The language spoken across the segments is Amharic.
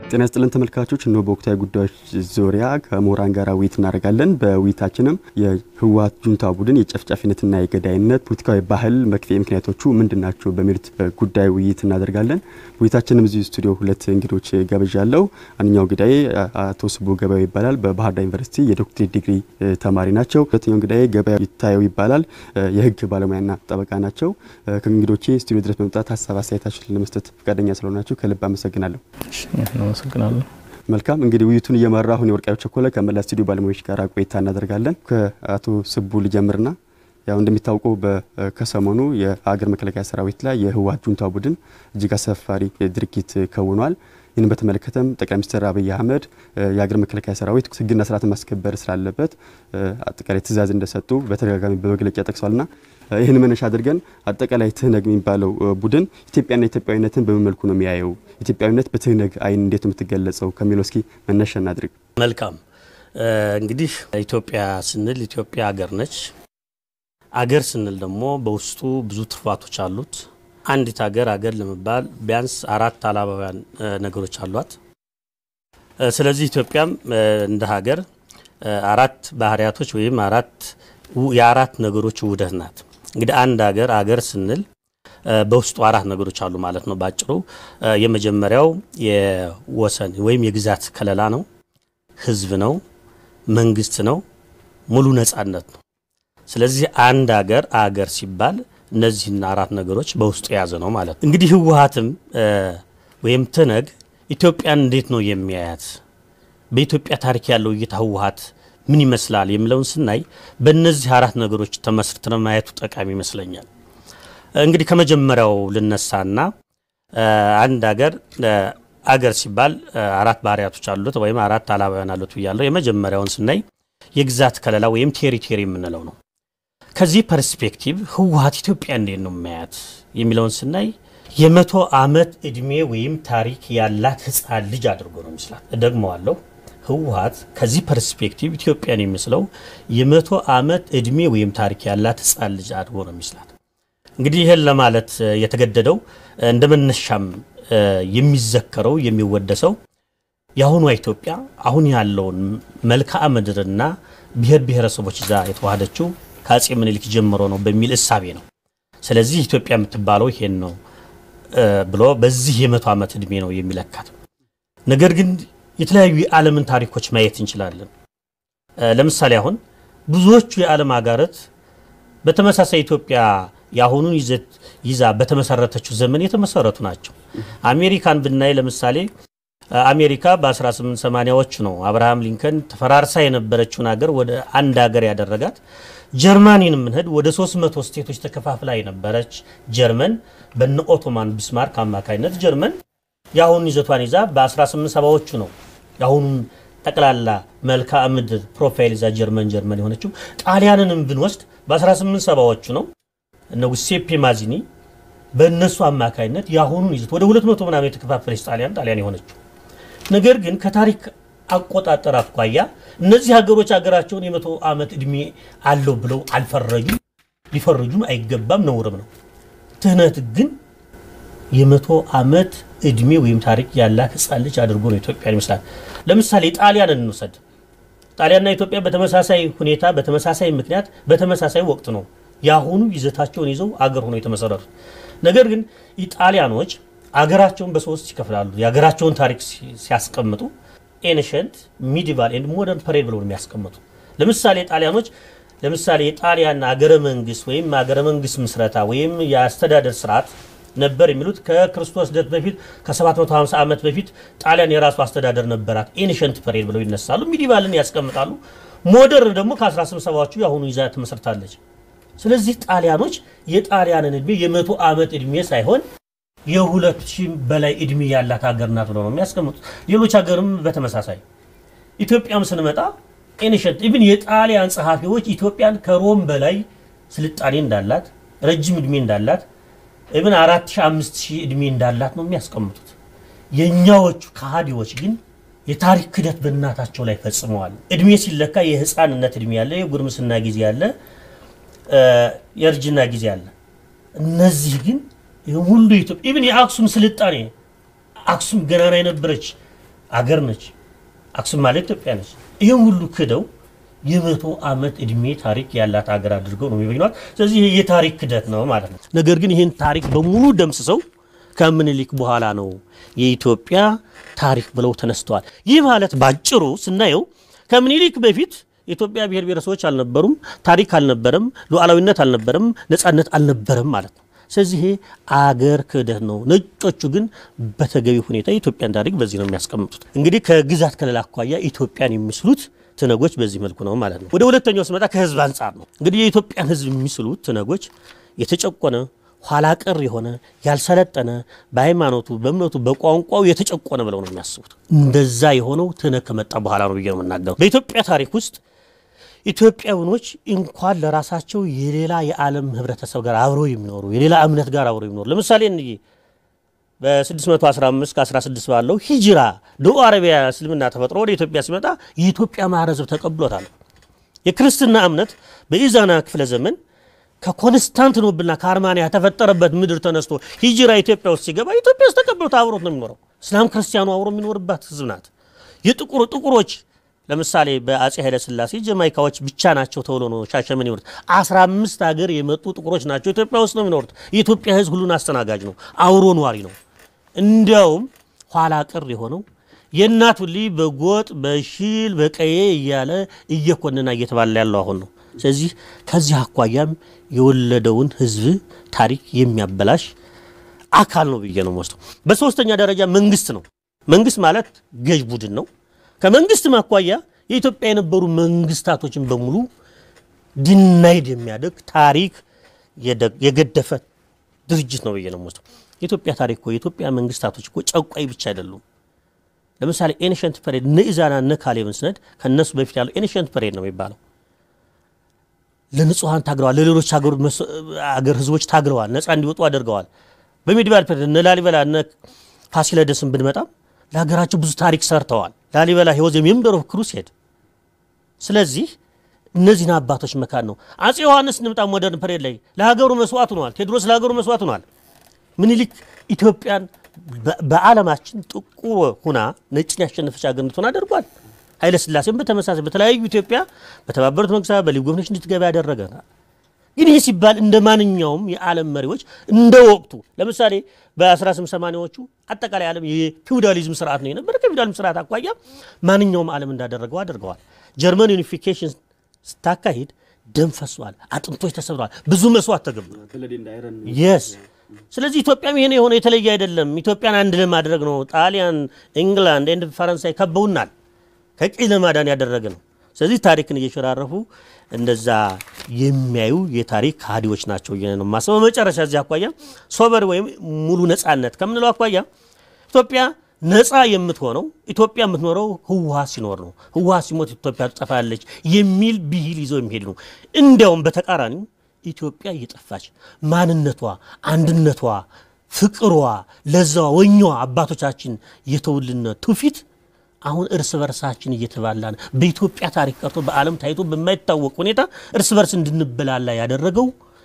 ጤና ይስጥልን ተመልካቾች፣ እነሆ በወቅታዊ ጉዳዮች ዙሪያ ከምሁራን ጋር ውይይት እናደርጋለን። በውይይታችንም የህወሓት ጁንታ ቡድን የጨፍጫፊነትና የገዳይነት ፖለቲካዊ ባህል መክፌ ምክንያቶቹ ምንድን ናቸው በሚሉት ጉዳይ ውይይት እናደርጋለን። ውይይታችንም እዚህ ስቱዲዮ ሁለት እንግዶች ጋብዣለሁ። አንደኛው እንግዳዬ አቶ ስቡ ገበያው ይባላል። በባህር ዳር ዩኒቨርሲቲ የዶክትሬት ዲግሪ ተማሪ ናቸው። ሁለተኛው እንግዳዬ ገበያው ይታየው ይባላል። የህግ ባለሙያና ጠበቃ ናቸው። ከእንግዶቼ ስቱዲዮ ድረስ በመምጣት ሀሳብ አስተያየታችሁን ለመስጠት ፈቃደኛ ስለሆናችሁ ከልብ አመሰግናለሁ። አመሰግናለሁ። መልካም እንግዲህ ውይይቱን እየመራ አሁን የወርቃዩ ቸኮለ ከመላ ስቱዲዮ ባለሙያዎች ጋር ቆይታ እናደርጋለን። ከአቶ ስቡ ልጀምርና ያው እንደሚታወቀው ከሰሞኑ የሀገር መከላከያ ሰራዊት ላይ የህወሓት ጁንታ ቡድን እጅግ አሳፋሪ ድርጊት ከውኗል። ይህን በተመለከተም ጠቅላይ ሚኒስትር አብይ አህመድ የሀገር መከላከያ ሰራዊት ህግና ስርዓትን ማስከበር ስላለበት አጠቃላይ ትዕዛዝ እንደሰጡ በተደጋጋሚ በመግለጫ ጠቅሷልና ይህን መነሻ አድርገን አጠቃላይ ትህነግ የሚባለው ቡድን ኢትዮጵያና ኢትዮጵያዊነትን በምን መልኩ ነው የሚያየው? ኢትዮጵያዊነት በትህነግ አይን እንዴት ነው የምትገለጸው? ከሚለው እስኪ መነሻ እናድርግ። መልካም እንግዲህ ኢትዮጵያ ስንል ኢትዮጵያ አገር ነች። አገር ስንል ደግሞ በውስጡ ብዙ ትሩፋቶች አሉት። አንዲት ሀገር አገር ለመባል ቢያንስ አራት አላባውያን ነገሮች አሏት። ስለዚህ ኢትዮጵያም እንደ ሀገር አራት ባህሪያቶች ወይም አራት የአራት ነገሮች ውህደት ናት። እንግዲህ አንድ ሀገር አገር ስንል በውስጡ አራት ነገሮች አሉ ማለት ነው ባጭሩ። የመጀመሪያው የወሰን ወይም የግዛት ከለላ ነው፣ ህዝብ ነው፣ መንግስት ነው፣ ሙሉ ነጻነት ነው። ስለዚህ አንድ ሀገር አገር ሲባል እነዚህን አራት ነገሮች በውስጡ የያዘ ነው ማለት ነው። እንግዲህ ህወሓትም ወይም ትህነግ ኢትዮጵያን እንዴት ነው የሚያያት? በኢትዮጵያ ታሪክ ያለው እይታ ህወሓት ምን ይመስላል የሚለውን ስናይ በእነዚህ አራት ነገሮች ተመስርተን ማየቱ ጠቃሚ ይመስለኛል። እንግዲህ ከመጀመሪያው ልነሳና አንድ ሀገር አገር ሲባል አራት ባህሪያቶች አሉት ወይም አራት አላባውያን አሉት ብያለሁ። የመጀመሪያውን ስናይ የግዛት ከለላ ወይም ቴሪቶሪ የምንለው ነው። ከዚህ ፐርስፔክቲቭ ህወሓት ኢትዮጵያ እንዴት ነው የሚያያት የሚለውን ስናይ የመቶ ዓመት ዕድሜ ወይም ታሪክ ያላት ህፃን ልጅ አድርጎ ነው ይመስላል። እደግመዋለሁ። ህወሓት ከዚህ ፐርስፔክቲቭ ኢትዮጵያን የሚመስለው የመቶ ዓመት ዕድሜ ወይም ታሪክ ያላት ህፃን ልጅ አድርጎ ነው ይመስላል። እንግዲህ ይህን ለማለት የተገደደው እንደ መነሻም የሚዘከረው የሚወደሰው የአሁኗ ኢትዮጵያ አሁን ያለውን መልክዓ ምድርና ብሔር ብሔረሰቦች ይዛ የተዋሃደችው ከአጼ ምኒልክ ጀምሮ ነው በሚል እሳቤ ነው። ስለዚህ ኢትዮጵያ የምትባለው ይሄን ነው ብሎ በዚህ የመቶ ዓመት ዕድሜ ነው የሚለካት። ነገር ግን የተለያዩ የዓለምን ታሪኮች ማየት እንችላለን። ለምሳሌ አሁን ብዙዎቹ የዓለም ሀገራት በተመሳሳይ ኢትዮጵያ የአሁኑን ይዘት ይዛ በተመሰረተችው ዘመን የተመሰረቱ ናቸው። አሜሪካን ብናይ ለምሳሌ አሜሪካ በ1880ዎቹ ነው አብርሃም ሊንከን ተፈራርሳ የነበረችውን ሀገር ወደ አንድ ሀገር ያደረጋት። ጀርማኒን የምንሄድ ወደ 300 ስቴቶች ተከፋፍላ የነበረች ጀርመን በነ ኦቶማን ቢስማርክ አማካኝነት ጀርመን የአሁኑን ይዘቷን ይዛ በ1870ዎቹ ነው የአሁኑን ጠቅላላ መልክዓ ምድር ፕሮፋይል ይዛ ጀርመን ጀርመን የሆነችው። ጣሊያንንም ብንወስድ በ1870ዎቹ ነው እነ ጉሴፔ ማዚኒ በእነሱ አማካኝነት የአሁኑን ይዘት ወደ 200 ምናምን የተከፋፈለች ጣሊያን ጣሊያን የሆነችው ነገር ግን ከታሪክ አቆጣጠር አኳያ እነዚህ ሀገሮች ሀገራቸውን የመቶ ዓመት ዕድሜ አለው ብለው አልፈረጁም። ሊፈርጁም አይገባም፣ ነውርም ነው። ትህነት ግን የመቶ ዓመት ዕድሜ ወይም ታሪክ ያላት ሕፃን ልጅ አድርጎ ነው ኢትዮጵያን ይመስላል። ለምሳሌ ጣሊያን እንውሰድ። ጣሊያንና ኢትዮጵያ በተመሳሳይ ሁኔታ በተመሳሳይ ምክንያት በተመሳሳይ ወቅት ነው የአሁኑ ይዘታቸውን ይዘው አገር ሆነው የተመሰረቱት። ነገር ግን ኢጣሊያኖች አገራቸውን በሶስት ይከፍላሉ። የሀገራቸውን ታሪክ ሲያስቀምጡ ኤንሸንት ሚዲቫል ኤንድ ሞደርን ፐሬድ ብለው የሚያስቀምጡ ለምሳሌ ጣሊያኖች ለምሳሌ የጣሊያን አገረ መንግስት ወይም አገረ መንግስት ምስረታ ወይም የአስተዳደር ስርዓት ነበር የሚሉት ከክርስቶስ ልደት በፊት ከ750 ዓመት በፊት ጣሊያን የራሱ አስተዳደር ነበራት። ኤንሸንት ፐሬድ ብለው ይነሳሉ። ሚዲቫልን ያስቀምጣሉ። ሞደርን ደግሞ ከ1870ዎቹ የአሁኑ ይዛ ትመሰርታለች። ስለዚህ ጣሊያኖች የጣሊያንን እድሜ የመቶ ዓመት እድሜ ሳይሆን የሁለት ሺህ በላይ እድሜ ያላት ሀገር ናት ብለው ነው የሚያስቀምጡት። ሌሎች ሀገርም በተመሳሳይ ኢትዮጵያም ስንመጣ ኤንሸንት ኢቭን የጣሊያን ጸሐፊዎች ኢትዮጵያን ከሮም በላይ ስልጣኔ እንዳላት ረጅም እድሜ እንዳላት ኢቭን አራት ሺህ አምስት ሺህ እድሜ እንዳላት ነው የሚያስቀምጡት። የእኛዎቹ ከሃዲዎች ግን የታሪክ ክደት በእናታቸው ላይ ፈጽመዋል። እድሜ ሲለካ የህፃንነት እድሜ ያለ፣ የጉርምስና ጊዜ ያለ፣ የእርጅና ጊዜ አለ። እነዚህ ግን ሁሉ ኢትዮጵያ ኢቭን የአክሱም ስልጣኔ አክሱም ገናና የነበረች አገር ነች። አክሱም ማለት ኢትዮጵያ ነች። ይህም ሁሉ ክደው የመቶ ዓመት ዕድሜ ታሪክ ያላት ሀገር አድርገው ነው የሚበኟት። ስለዚህ ይህ የታሪክ ክደት ነው ማለት ነው። ነገር ግን ይህን ታሪክ በሙሉ ደምስሰው ከምኒልክ በኋላ ነው የኢትዮጵያ ታሪክ ብለው ተነስተዋል። ይህ ማለት ባጭሩ ስናየው ከምኒልክ በፊት የኢትዮጵያ ብሔር ብሔረሰቦች አልነበሩም፣ ታሪክ አልነበረም፣ ሉዓላዊነት አልነበረም፣ ነጻነት አልነበረም ማለት ነው። ስለዚህ ይሄ አገር ክህደት ነው። ነጮቹ ግን በተገቢ ሁኔታ የኢትዮጵያን ታሪክ በዚህ ነው የሚያስቀምጡት። እንግዲህ ከግዛት ከለላ አኳያ ኢትዮጵያን የሚስሉት ትነጎች በዚህ መልኩ ነው ማለት ነው። ወደ ሁለተኛው ስመጣ ከህዝብ አንጻር ነው። እንግዲህ የኢትዮጵያን ህዝብ የሚስሉት ትነጎች የተጨቆነ ኋላ ቀር የሆነ ያልሰለጠነ በሃይማኖቱ፣ በእምነቱ፣ በቋንቋው የተጨቆነ ብለው ነው የሚያስቡት። እንደዛ የሆነው ትነግ ከመጣ በኋላ ነው ብዬ ነው የምናገረው። በኢትዮጵያ ታሪክ ውስጥ ኢትዮጵያውኖች እንኳን ለራሳቸው የሌላ የዓለም ህብረተሰብ ጋር አብረው የሚኖሩ የሌላ እምነት ጋር አብረው የሚኖሩ ለምሳሌ እንዬ በ615 ከ16 ባለው ሂጅራ ደቡብ አረቢያ እስልምና ተፈጥሮ ወደ ኢትዮጵያ ሲመጣ የኢትዮጵያ ማህበረሰብ ተቀብሎታል። የክርስትና እምነት በኢዛና ክፍለ ዘመን ከኮንስታንቲኖፕልና ከአርማንያ የተፈጠረበት ምድር ተነስቶ ሂጅራ ኢትዮጵያ ውስጥ ሲገባ ኢትዮጵያ ውስጥ ተቀብሎት አብሮት ነው የሚኖረው። እስላም ክርስቲያኑ አብሮ የሚኖርባት ህዝብ ናት። የጥቁር ጥቁሮች ለምሳሌ በአጼ ኃይለ ሥላሴ ጀማይካዎች ብቻ ናቸው ተብሎ ነው ሻሸመኔ ይኖሩት። አስራ አምስት ሀገር የመጡ ጥቁሮች ናቸው ኢትዮጵያ ውስጥ ነው የሚኖሩት። የኢትዮጵያ ህዝብ ሁሉን አስተናጋጅ ነው፣ አብሮ ኗሪ ነው። እንዲያውም ኋላ ቅር የሆነው የእናቱ ልጅ በጎጥ በሺል በቀዬ እያለ እየኮንና እየተባለ ያለው አሁን ነው። ስለዚህ ከዚህ አኳያም የወለደውን ህዝብ ታሪክ የሚያበላሽ አካል ነው ብዬ ነው ወስደው። በሶስተኛ ደረጃ መንግስት ነው። መንግስት ማለት ገዥ ቡድን ነው። ከመንግስትም አኳያ የኢትዮጵያ የነበሩ መንግስታቶችን በሙሉ ዲናይድ የሚያደርግ ታሪክ የገደፈ ድርጅት ነው ብዬ ነው ወስደው። የኢትዮጵያ ታሪክ እኮ የኢትዮጵያ መንግስታቶች እኮ ጨቋይ ብቻ አይደሉም። ለምሳሌ ኤንሸንት ፐሬድ እነ ኢዛና እነ ካሌብን ስነድ ከእነሱ በፊት ያለው ኤንሸንት ፐሬድ ነው የሚባለው። ለንጹሐን ታግለዋል። ለሌሎች አገር ህዝቦች ታግለዋል። ነፃ እንዲወጡ አድርገዋል። በሜዲቫል ፐሬድ እነ ላሊበላ እነ ፋሲለደስን ብንመጣም ለሀገራቸው ብዙ ታሪክ ሰርተዋል። ላሊበላ ህይወት የሜምበር ኦፍ ክሩሴድ። ስለዚህ እነዚህን አባቶች መካን ነው። አጼ ዮሐንስ እንምጣ ሞደርን ፐሬድ ላይ ለሀገሩ መስዋዕት ሆነዋል። ቴዎድሮስ ለሀገሩ መስዋዕት ሆነዋል። ምኒልክ ኢትዮጵያን በዓለማችን ጥቁር ሁና ነጭን ያሸነፈች ሀገር እንድትሆን አድርጓል። ኃይለ ሥላሴም በተመሳሳይ በተለያዩ ኢትዮጵያ በተባበሩት መንግስታት በሊግ ኦፍ ኔሽንስ እንድትገባ ያደረገ ግን ይህ ሲባል እንደ ማንኛውም የዓለም መሪዎች እንደ ወቅቱ ለምሳሌ በ1880ዎቹ አጠቃላይ ዓለም የፊውዳሊዝም ስርዓት ነው የነበረ። ከፊውዳሊዝም ስርዓት አኳያ ማንኛውም ዓለም እንዳደረገው አድርገዋል። ጀርመን ዩኒፊኬሽን ስታካሂድ ደም ፈሷል፣ አጥንቶች ተሰብረዋል፣ ብዙ መስዋዕት ተገብሯል። የስ ስለዚህ ኢትዮጵያም ይሄን የሆነ የተለየ አይደለም። ኢትዮጵያን አንድ ለማድረግ ነው። ጣሊያን፣ ኢንግላንድ ኤንድ ፈረንሳይ ከበውናል። ከቅኝ ለማዳን ያደረገ ነው። ስለዚህ ታሪክን እየሸራረፉ እንደዛ የሚያዩ የታሪክ ከሃዲዎች ናቸው ብዬ ነው የማስበው። በመጨረሻ እዚህ አኳያ ሶበር ወይም ሙሉ ነጻነት ከምንለው አኳያ ኢትዮጵያ ነጻ የምትሆነው ኢትዮጵያ የምትኖረው ህወሓት ሲኖር ነው። ህወሓት ሲሞት ኢትዮጵያ ትጠፋለች የሚል ብሂል ይዘው የሚሄድ ነው። እንዲያውም በተቃራኒው ኢትዮጵያ እየጠፋች ማንነቷ፣ አንድነቷ፣ ፍቅሯ፣ ለዛዋ፣ ወኛዋ አባቶቻችን የተውልን ትውፊት አሁን እርስ በርሳችን እየተባላን በኢትዮጵያ ታሪክ ቀርቶ በዓለም ታይቶ በማይታወቅ ሁኔታ እርስ በርስ እንድንበላላ ያደረገው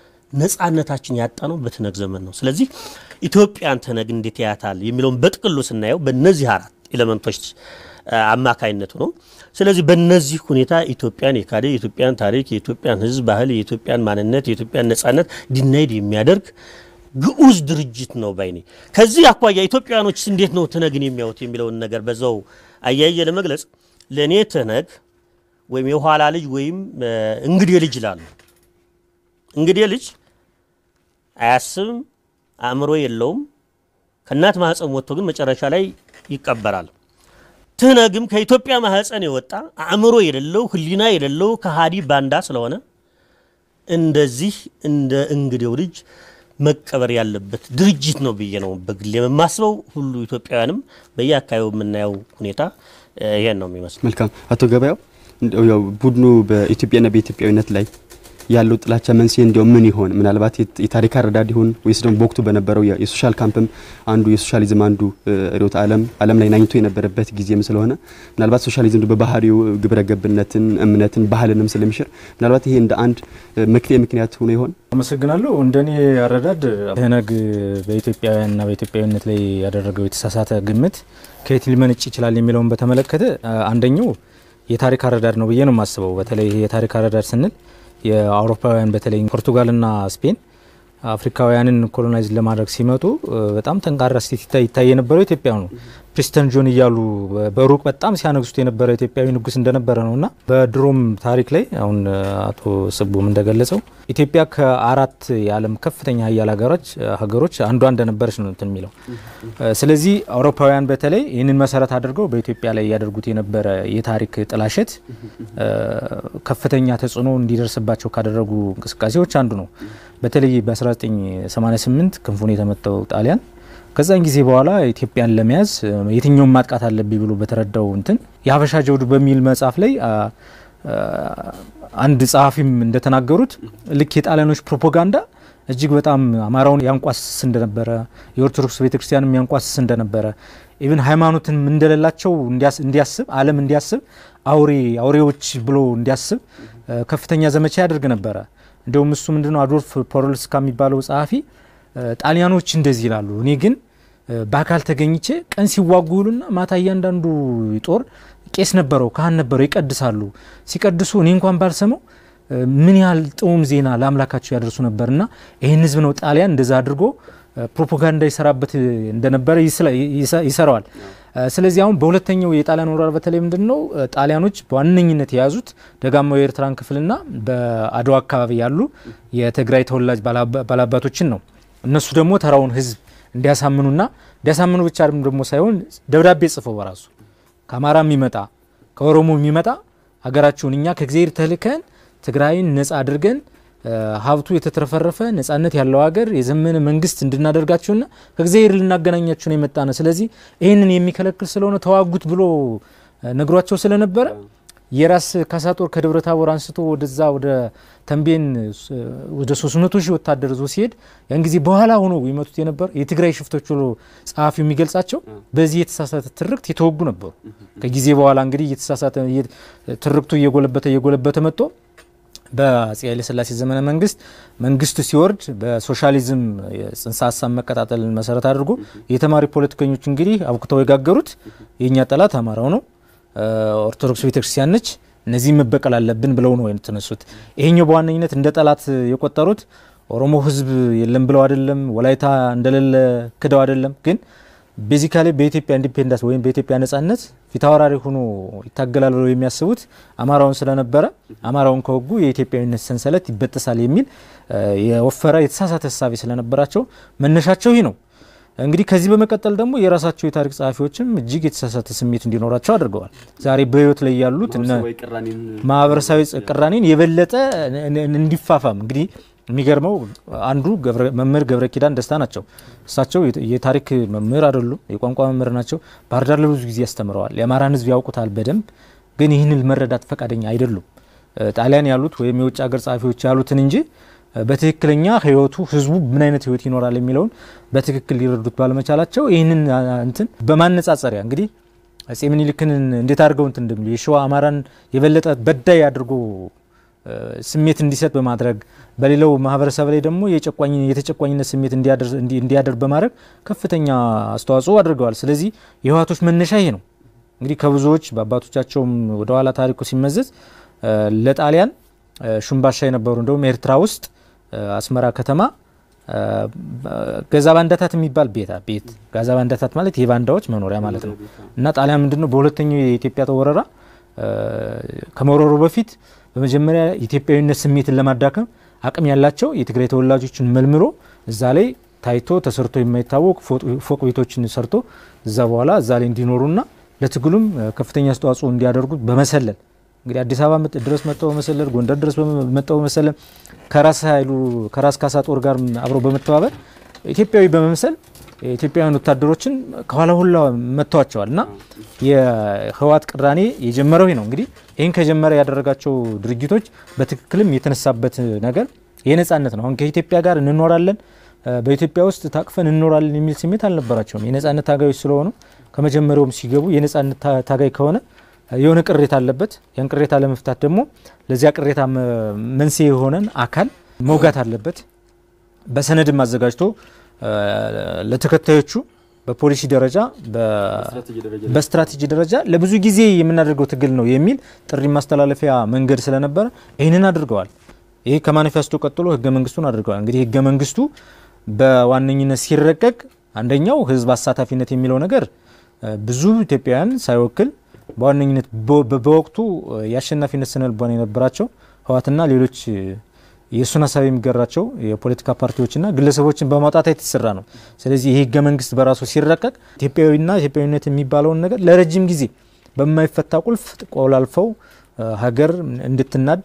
ነፃነታችን ያጣነው በትነግ ዘመን ነው። ስለዚህ ኢትዮጵያን ትነግ እንዴት ያያታል የሚለውን በጥቅሉ ስናየው በእነዚህ አራት ኤሌመንቶች አማካይነቱ ነው። ስለዚህ በእነዚህ ሁኔታ ኢትዮጵያን የካደ የኢትዮጵያን ታሪክ፣ የኢትዮጵያን ሕዝብ ባህል፣ የኢትዮጵያን ማንነት፣ የኢትዮጵያን ነፃነት ዲናይድ የሚያደርግ ግዑዝ ድርጅት ነው ባይኔ። ከዚህ አኳያ ኢትዮጵያኖች እንዴት ነው ትነግን የሚያዩት የሚለውን ነገር በዛው አያየ ለመግለጽ ለእኔ ትነግ ወይም የኋላ ልጅ ወይም እንግዴ ልጅ ይላሉ። እንግዴ ልጅ አያስብም፣ አእምሮ የለውም። ከእናት ማህፀን ወጥቶ ግን መጨረሻ ላይ ይቀበራል። ትነግም ከኢትዮጵያ ማህፀን የወጣ አእምሮ የሌለው ሕሊና የሌለው ከሃዲ ባንዳ ስለሆነ እንደዚህ እንደ እንግዴው ልጅ መቀበር ያለበት ድርጅት ነው ብዬ ነው በግሌ የማስበው። ሁሉ ኢትዮጵያውያንም በየአካባቢው የምናየው ሁኔታ ይሄን ነው የሚመስለው። መልካም አቶ ገበያው እንደው ያው ቡድኑ በኢትዮጵያና በኢትዮጵያዊነት ላይ ያለው ጥላቻ መንስኤ እንዲያው ምን ይሆን? ምናልባት የታሪክ አረዳድ ይሆን ወይስ ደግሞ በወቅቱ በነበረው የሶሻል ካምፕም አንዱ የሶሻሊዝም አንዱ ርዕዮተ ዓለም ዓለም ላይ ናኝቶ የነበረበት ጊዜም ስለሆነ ምናልባት ሶሻሊዝም በባህሪው ግብረ ገብነትን፣ እምነትን፣ ባህልንም ስለሚሽር ምናልባት ይሄ እንደ አንድ መክሊያ ምክንያት ሆኖ ይሆን? አመሰግናለሁ። እንደኔ አረዳድ ትህነግ በኢትዮጵያውያንና በኢትዮጵያዊነት ላይ ያደረገው የተሳሳተ ግምት ከየት ሊመነጭ ይችላል የሚለውን በተመለከተ አንደኛው የታሪክ አረዳድ ነው ብዬ ነው የማስበው። በተለይ የታሪክ አረዳድ ስንል የአውሮፓውያን በተለይ ፖርቱጋልና ስፔን አፍሪካውያንን ኮሎናይዝ ለማድረግ ሲመጡ በጣም ጠንካራ ስቴት ይታይ የነበረው ኢትዮጵያ ነው። ፕሪስተን ጆን እያሉ በሩቅ በጣም ሲያነግሱት የነበረ ኢትዮጵያዊ ንጉስ እንደነበረ ነው እና በድሮም ታሪክ ላይ አሁን አቶ ስቡም እንደገለጸው ኢትዮጵያ ከአራት የዓለም ከፍተኛ ሀያል ሀገሮች ሀገሮች አንዷ እንደነበረች ነው እንትን የሚለው። ስለዚህ አውሮፓውያን በተለይ ይህንን መሰረት አድርገው በኢትዮጵያ ላይ ያደርጉት የነበረ የታሪክ ጥላሸት ከፍተኛ ተጽዕኖ እንዲደርስባቸው ካደረጉ እንቅስቃሴዎች አንዱ ነው። በተለይ በ1988 ክንፉን የተመታው ጣሊያን ከዛን ጊዜ በኋላ ኢትዮጵያን ለመያዝ የትኛውን ማጥቃት አለብኝ ብሎ በተረዳው እንትን የሀበሻ ጀብዱ በሚል መጽሐፍ ላይ አንድ ጸሐፊም እንደተናገሩት ልክ የጣሊያኖች ፕሮፓጋንዳ እጅግ በጣም አማራውን ያንቋስስ እንደነበረ የኦርቶዶክስ ቤተክርስቲያንም ያንቋስስ እንደነበረ ኢቭን ሃይማኖትን እንደሌላቸው እንዲያስብ ዓለም እንዲያስብ አውሬ አውሬዎች ብሎ እንዲያስብ ከፍተኛ ዘመቻ ያደርግ ነበረ። እንዲሁም እሱ ምንድነው አዶልፍ ፖሮልስካ የሚባለው ጸሐፊ ጣሊያኖች እንደዚህ ይላሉ፣ እኔ ግን በአካል ተገኝቼ ቀን ሲዋጉ ይሉና ማታ እያንዳንዱ ጦር ቄስ ነበረው ካህን ነበረው ይቀድሳሉ። ሲቀድሱ እኔ እንኳን ባልሰማው ምን ያህል ጥዑም ዜና ለአምላካቸው ያደርሱ ነበር እና ይህን ህዝብ ነው ጣሊያን እንደዛ አድርጎ ፕሮፓጋንዳ ይሰራበት እንደነበረ ይሰራዋል። ስለዚህ አሁን በሁለተኛው የጣሊያን ወረራ በተለይ ምንድን ነው ጣሊያኖች በዋነኝነት የያዙት ደጋማው የኤርትራን ክፍልና በአድዋ አካባቢ ያሉ የትግራይ ተወላጅ ባላባቶችን ነው። እነሱ ደግሞ ተራውን ህዝብ እንዲያሳምኑና እንዲያሳምኑ ብቻ ደግሞ ሳይሆን ደብዳቤ ጽፈው በራሱ ከአማራ የሚመጣ ከኦሮሞ የሚመጣ ሀገራችሁን እኛ ከእግዚአብሔር ተልከን ትግራይን ነጻ አድርገን ሀብቱ የተትረፈረፈ ነጻነት ያለው ሀገር የዘመነ መንግስት እንድናደርጋችሁና ከእግዚአብሔር ልናገናኛችሁ ነው የመጣ ነው። ስለዚህ ይህንን የሚከለክል ስለሆነ ተዋጉት ብሎ ነግሯቸው ስለነበረ የራስ ካሳ ጦር ከደብረ ታቦር አንስቶ ወደዛ ወደ ተንቤን ወደ 300 ሺህ ወታደር ዞ ሲሄድ ያን ጊዜ በኋላ ሆኖ ይመቱት የነበር የትግራይ ሽፍቶች ብሎ ጸሐፊው የሚገልጻቸው በዚህ የተሳሳተ ትርክት የተወጉ ነበሩ። ከጊዜ በኋላ እንግዲህ የተሳሳተ ትርክቱ እየጎለበተ እየጎለበተ መጥቶ በአጼ ኃይለሥላሴ ዘመነ መንግስት መንግስቱ ሲወርድ በሶሻሊዝም ጽንሰ ሀሳብ መቀጣጠልን መሰረት አድርጎ የተማሪ ፖለቲከኞች እንግዲህ አብኩተው የጋገሩት የእኛ ጠላት አማራው ነው ኦርቶዶክስ ቤተክርስቲያን ነች፣ እነዚህ መበቀል አለብን ብለው ነው የተነሱት። ይሄኛው በዋነኝነት እንደ ጠላት የቆጠሩት ኦሮሞ ህዝብ የለም ብለው አይደለም፣ ወላይታ እንደሌለ ክደው አይደለም። ግን ቤዚካሊ በኢትዮጵያ ኢንዲፔንዳንስ ወይም በኢትዮጵያ ነጻነት ፊታውራሪ ሆኖ ይታገላል ብለው የሚያስቡት አማራውን ስለነበረ አማራውን ከወጉ የኢትዮጵያዊነት ሰንሰለት ይበጠሳል የሚል የወፈረ የተሳሳተ ሀሳቤ ስለነበራቸው መነሻቸው ይህ ነው። እንግዲህ ከዚህ በመቀጠል ደግሞ የራሳቸው የታሪክ ጸሐፊዎችም እጅግ የተሳሳተ ስሜት እንዲኖራቸው አድርገዋል። ዛሬ በህይወት ላይ ያሉት ማህበረሰባዊ ቅራኔን የበለጠ እንዲፋፋም እንግዲህ የሚገርመው አንዱ መምህር ገብረ ኪዳን ደስታ ናቸው። እሳቸው የታሪክ መምህር አይደሉም፣ የቋንቋ መምህር ናቸው። ባህር ዳር ለብዙ ጊዜ ያስተምረዋል። የአማራን ህዝብ ያውቁታል በደንብ ግን ይህንን መረዳት ፈቃደኛ አይደሉም። ጣሊያን ያሉት ወይም የውጭ ሀገር ጸሐፊዎች ያሉትን እንጂ በትክክለኛ ህይወቱ ህዝቡ ምን አይነት ህይወት ይኖራል የሚለውን በትክክል ሊረዱት ባለመቻላቸው ይህንን እንትን በማነጻጸሪያ እንግዲህ አጼ ምኒልክን እንዴት አድርገው እንትን እንደሚሉ የሸዋ አማራን የበለጠ በዳይ አድርጎ ስሜት እንዲሰጥ በማድረግ በሌላው ማህበረሰብ ላይ ደግሞ የተጨቋኝነት ስሜት እንዲያደርግ በማድረግ ከፍተኛ አስተዋጽኦ አድርገዋል። ስለዚህ የህወሓቶች መነሻ ይሄ ነው። እንግዲህ ከብዙዎች በአባቶቻቸውም ወደኋላ ታሪኩ ሲመዘዝ ለጣሊያን ሹምባሻ የነበሩ እንደውም ኤርትራ ውስጥ አስመራ ከተማ ገዛ ባንዳታት የሚባል ቤት ቤት ጋዛ ባንዳታት ማለት የባንዳዎች መኖሪያ ማለት ነው። እና ጣሊያን ምንድነው በሁለተኛው የኢትዮጵያ ወረራ ከመወረሩ በፊት በመጀመሪያ ኢትዮጵያዊነት ስሜትን ለማዳከም አቅም ያላቸው የትግራይ ተወላጆችን መልምሎ እዛ ላይ ታይቶ ተሰርቶ የማይታወቅ ፎቅ ቤቶችን ሰርቶ እዛ በኋላ እዛ ላይ እንዲኖሩና ለትግሉም ከፍተኛ አስተዋጽኦ እንዲያደርጉ በመሰለል እንግዲህ አዲስ አበባ ድረስ መጥተው በመሰለል ጎንደር ድረስ መጥተው በመሰለል ከራስ ኃይሉ ከራስ ካሳ ጦር ጋር አብረው በመተባበር ኢትዮጵያዊ በመምሰል የኢትዮጵያውያን ወታደሮችን ከኋላ ሁላ መጥተዋቸዋል እና የህወሓት ቅራኔ የጀመረው ይህ ነው። እንግዲህ ይህን ከጀመረ ያደረጋቸው ድርጊቶች በትክክልም የተነሳበት ነገር የነጻነት ነው። አሁን ከኢትዮጵያ ጋር እንኖራለን፣ በኢትዮጵያ ውስጥ ታቅፈን እንኖራለን የሚል ስሜት አልነበራቸውም። የነጻነት ታጋዮች ስለሆኑ ከመጀመሪያውም ሲገቡ የነጻነት ታጋይ ከሆነ የሆነ ቅሬታ አለበት። ያን ቅሬታ ለመፍታት ደግሞ ለዚያ ቅሬታ መንስኤ የሆነን አካል መውጋት አለበት። በሰነድም አዘጋጅቶ ለተከታዮቹ በፖሊሲ ደረጃ በስትራቴጂ ደረጃ ለብዙ ጊዜ የምናደርገው ትግል ነው የሚል ጥሪ ማስተላለፊያ መንገድ ስለነበረ ይህንን አድርገዋል። ይህ ከማኒፌስቶ ቀጥሎ ህገ መንግስቱን አድርገዋል። እንግዲህ ህገ መንግስቱ በዋነኝነት ሲረቀቅ አንደኛው ህዝብ አሳታፊነት የሚለው ነገር ብዙ ኢትዮጵያውያን ሳይወክል በዋነኝነት በወቅቱ የአሸናፊነት ስነ ልቦና የነበራቸው ህወሓትና ሌሎች የእሱን ሀሳብ የሚገራቸው የፖለቲካ ፓርቲዎችና ግለሰቦችን በማውጣት የተሰራ ነው። ስለዚህ ይህ ህገ መንግስት በራሱ ሲረቀቅ ኢትዮጵያዊና ኢትዮጵያዊነት የሚባለውን ነገር ለረጅም ጊዜ በማይፈታ ቁልፍ ቆላልፈው ሀገር እንድትናድ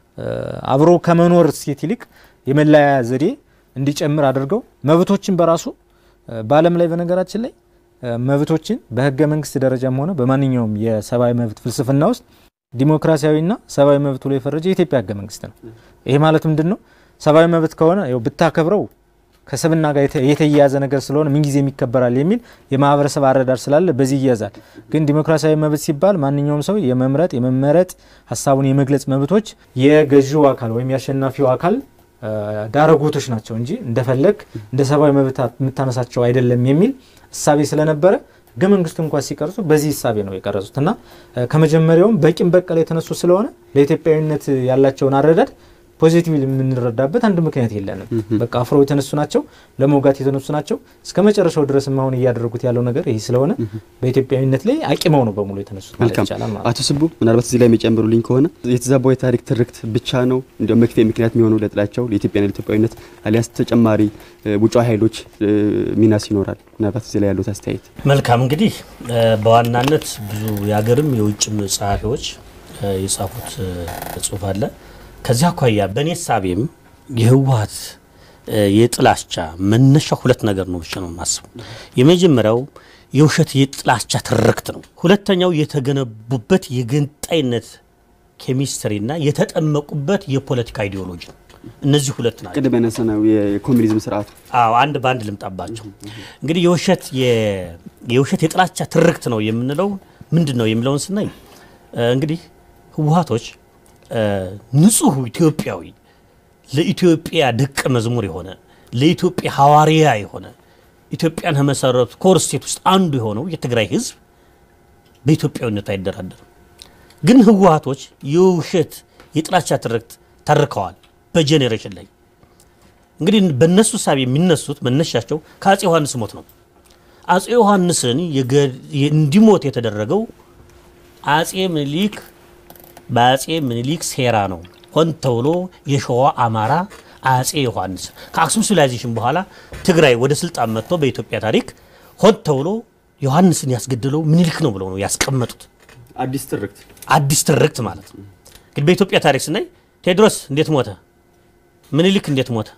አብሮ ከመኖር እሴት ይልቅ የመለያ ዘዴ እንዲጨምር አድርገው መብቶችን በራሱ በዓለም ላይ በነገራችን ላይ መብቶችን በህገ መንግስት ደረጃም ሆነ በማንኛውም የሰብአዊ መብት ፍልስፍና ውስጥ ዲሞክራሲያዊና ሰብአዊ መብት ብሎ የፈረጀ የኢትዮጵያ ህገ መንግስት ነው። ይሄ ማለት ምንድን ነው? ሰብአዊ መብት ከሆነ ያው ብታከብረው ከስብና ጋር የተያያዘ ነገር ስለሆነ ምንጊዜም ይከበራል የሚል የማህበረሰብ አረዳድ ስላለ በዚህ ይያዛል። ግን ዲሞክራሲያዊ መብት ሲባል ማንኛውም ሰው የመምረጥ የመመረጥ ሀሳቡን የመግለጽ መብቶች የገዢው አካል ወይም የአሸናፊው አካል ዳረጎቶች ናቸው እንጂ እንደፈለግ እንደ ሰብአዊ መብት የምታነሳቸው አይደለም የሚል እሳቤ ስለነበረ ህገ መንግስቱ እንኳን ሲቀርጹ በዚህ እሳቤ ነው የቀረጹት እና ከመጀመሪያውም በቂም በቀል የተነሱ ስለሆነ ለኢትዮጵያዊነት ያላቸውን አረዳድ ፖዚቲቭ የምንረዳበት አንድ ምክንያት የለንም። በቃ አፍረው የተነሱ ናቸው፣ ለመውጋት የተነሱ ናቸው። እስከ መጨረሻው ድረስም አሁን እያደረጉት ያለው ነገር ይህ ስለሆነ በኢትዮጵያዊነት ላይ አቂመው ነው በሙሉ የተነሱት ማለት ይቻላል ማለት አቶ ስቡ ምናልባት እዚህ ላይ የሚጨምሩልኝ ከሆነ የተዛባው የታሪክ ትርክት ብቻ ነው እንዲያውም መክፌ ምክንያት የሚሆነው ለጥላቸው ለኢትዮጵያና ለኢትዮጵያዊነት አሊያስ ተጨማሪ ውጫዊ ኃይሎች ሚናስ ይኖራል? ምናልባት እዚህ ላይ ያሉት አስተያየት። መልካም እንግዲህ በዋናነት ብዙ የሀገርም የውጭም ጸሐፊዎች የጻፉት ጽሁፍ አለ። ከዚያ አኳያ በእኔ ሳቤም የህወሓት የጥላቻ መነሻ ሁለት ነገር ነው ብቻ ነው የማስበው። የመጀመሪያው የውሸት የጥላቻ ትርክት ነው። ሁለተኛው የተገነቡበት የገንጣይነት ኬሚስትሪና የተጠመቁበት የፖለቲካ አይዲዮሎጂ ነው። እነዚህ ሁለት ናቸው። ቅድም ያነሳነው የኮሚኒዝም ስርዓቱ አዎ አንድ በአንድ ልምጣባቸው። እንግዲህ የውሸት የውሸት የጥላቻ ትርክት ነው የምንለው ምንድን ነው የሚለውን ስናይ እንግዲህ ህወሓቶች ንጹህ ኢትዮጵያዊ ለኢትዮጵያ ደቀ መዝሙር የሆነ ለኢትዮጵያ ሐዋርያ የሆነ ኢትዮጵያን ከመሰረቱ ኮር ስቴት ውስጥ አንዱ የሆነው የትግራይ ህዝብ በኢትዮጵያዊነት አይደራደርም። ግን ህወሓቶች የውሸት የጥላቻ ትርክት ተርከዋል በጄኔሬሽን ላይ እንግዲህ በእነሱ ሳቢ የሚነሱት መነሻቸው ከአጼ ዮሐንስ ሞት ነው። አጼ ዮሐንስን እንዲሞት የተደረገው አጼ ምኒልክ በአጼ ምኒልክ ሴራ ነው። ሆን ተብሎ የሸዋ አማራ አጼ ዮሐንስ ከአክሱም ሲቪላይዜሽን በኋላ ትግራይ ወደ ስልጣን መጥቶ በኢትዮጵያ ታሪክ ሆን ተብሎ ዮሐንስን ያስገደለው ምኒልክ ነው ብለው ነው ያስቀመጡት። አዲስ ትርክት አዲስ ትርክት ማለት ነው። ግን በኢትዮጵያ ታሪክ ስናይ ቴዎድሮስ እንዴት ሞተ? ምኒልክ እንዴት ሞተ?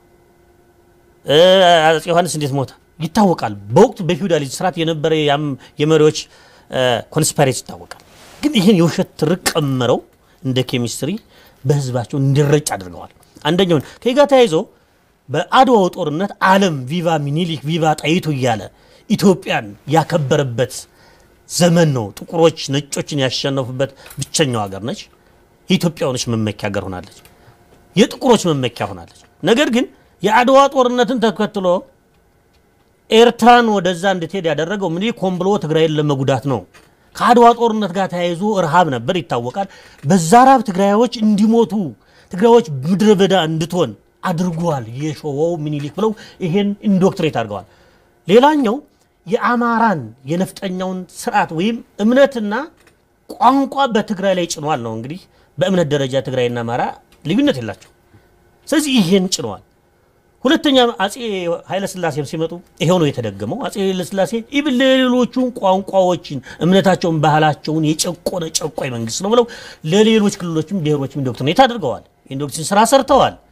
አጼ ዮሐንስ እንዴት ሞተ? ይታወቃል። በወቅቱ በፊውዳሊዝም ስርዓት የነበረ የመሪዎች ኮንስፓሬሲ ይታወቃል። ግን ይህን የውሸት ትርክ ቀምረው እንደ ኬሚስትሪ በህዝባቸው እንዲረጭ አድርገዋል። አንደኛውን ከዚህ ጋር ተያይዞ በአድዋው ጦርነት ዓለም ቪቫ ሚኒሊክ ቪቫ ጣይቱ እያለ ኢትዮጵያን ያከበረበት ዘመን ነው። ጥቁሮች ነጮችን ያሸነፉበት ብቸኛው ሀገር ነች። የኢትዮጵያውያኖች መመኪያ ሀገር ሆናለች። የጥቁሮች መመኪያ ሆናለች። ነገር ግን የአድዋ ጦርነትን ተከትሎ ኤርትራን ወደዛ እንድትሄድ ያደረገው ምኒልክ ሆን ብሎ ትግራይን ለመጉዳት ነው። ከአድዋ ጦርነት ጋር ተያይዞ ረሃብ ነበር ይታወቃል። በዛ ረሃብ ትግራዮች እንዲሞቱ ትግራዮች ምድረ በዳ እንድትሆን አድርጓል የሸዋው ምኒልክ ብለው ይሄን ኢንዶክትሬት አድርገዋል። ሌላኛው የአማራን የነፍጠኛውን ስርዓት ወይም እምነትና ቋንቋ በትግራይ ላይ ጭኗል ነው። እንግዲህ በእምነት ደረጃ ትግራይና አማራ ልዩነት የላቸው። ስለዚህ ይሄን ጭነዋል። ሁለተኛ አጼ ኃይለስላሴም ሲመጡ ይሄው ነው የተደገመው። አጼ ኃይለስላሴ ኢብን ለሌሎቹን ቋንቋዎችን፣ እምነታቸውን፣ ባህላቸውን የጨቆነ ጨቋኝ መንግስት ነው ብለው ለሌሎች ክልሎችም ብሔሮችም ኢንዶክትሪኔት አድርገዋል። ኢንዶክትሪን ስራ ሰርተዋል።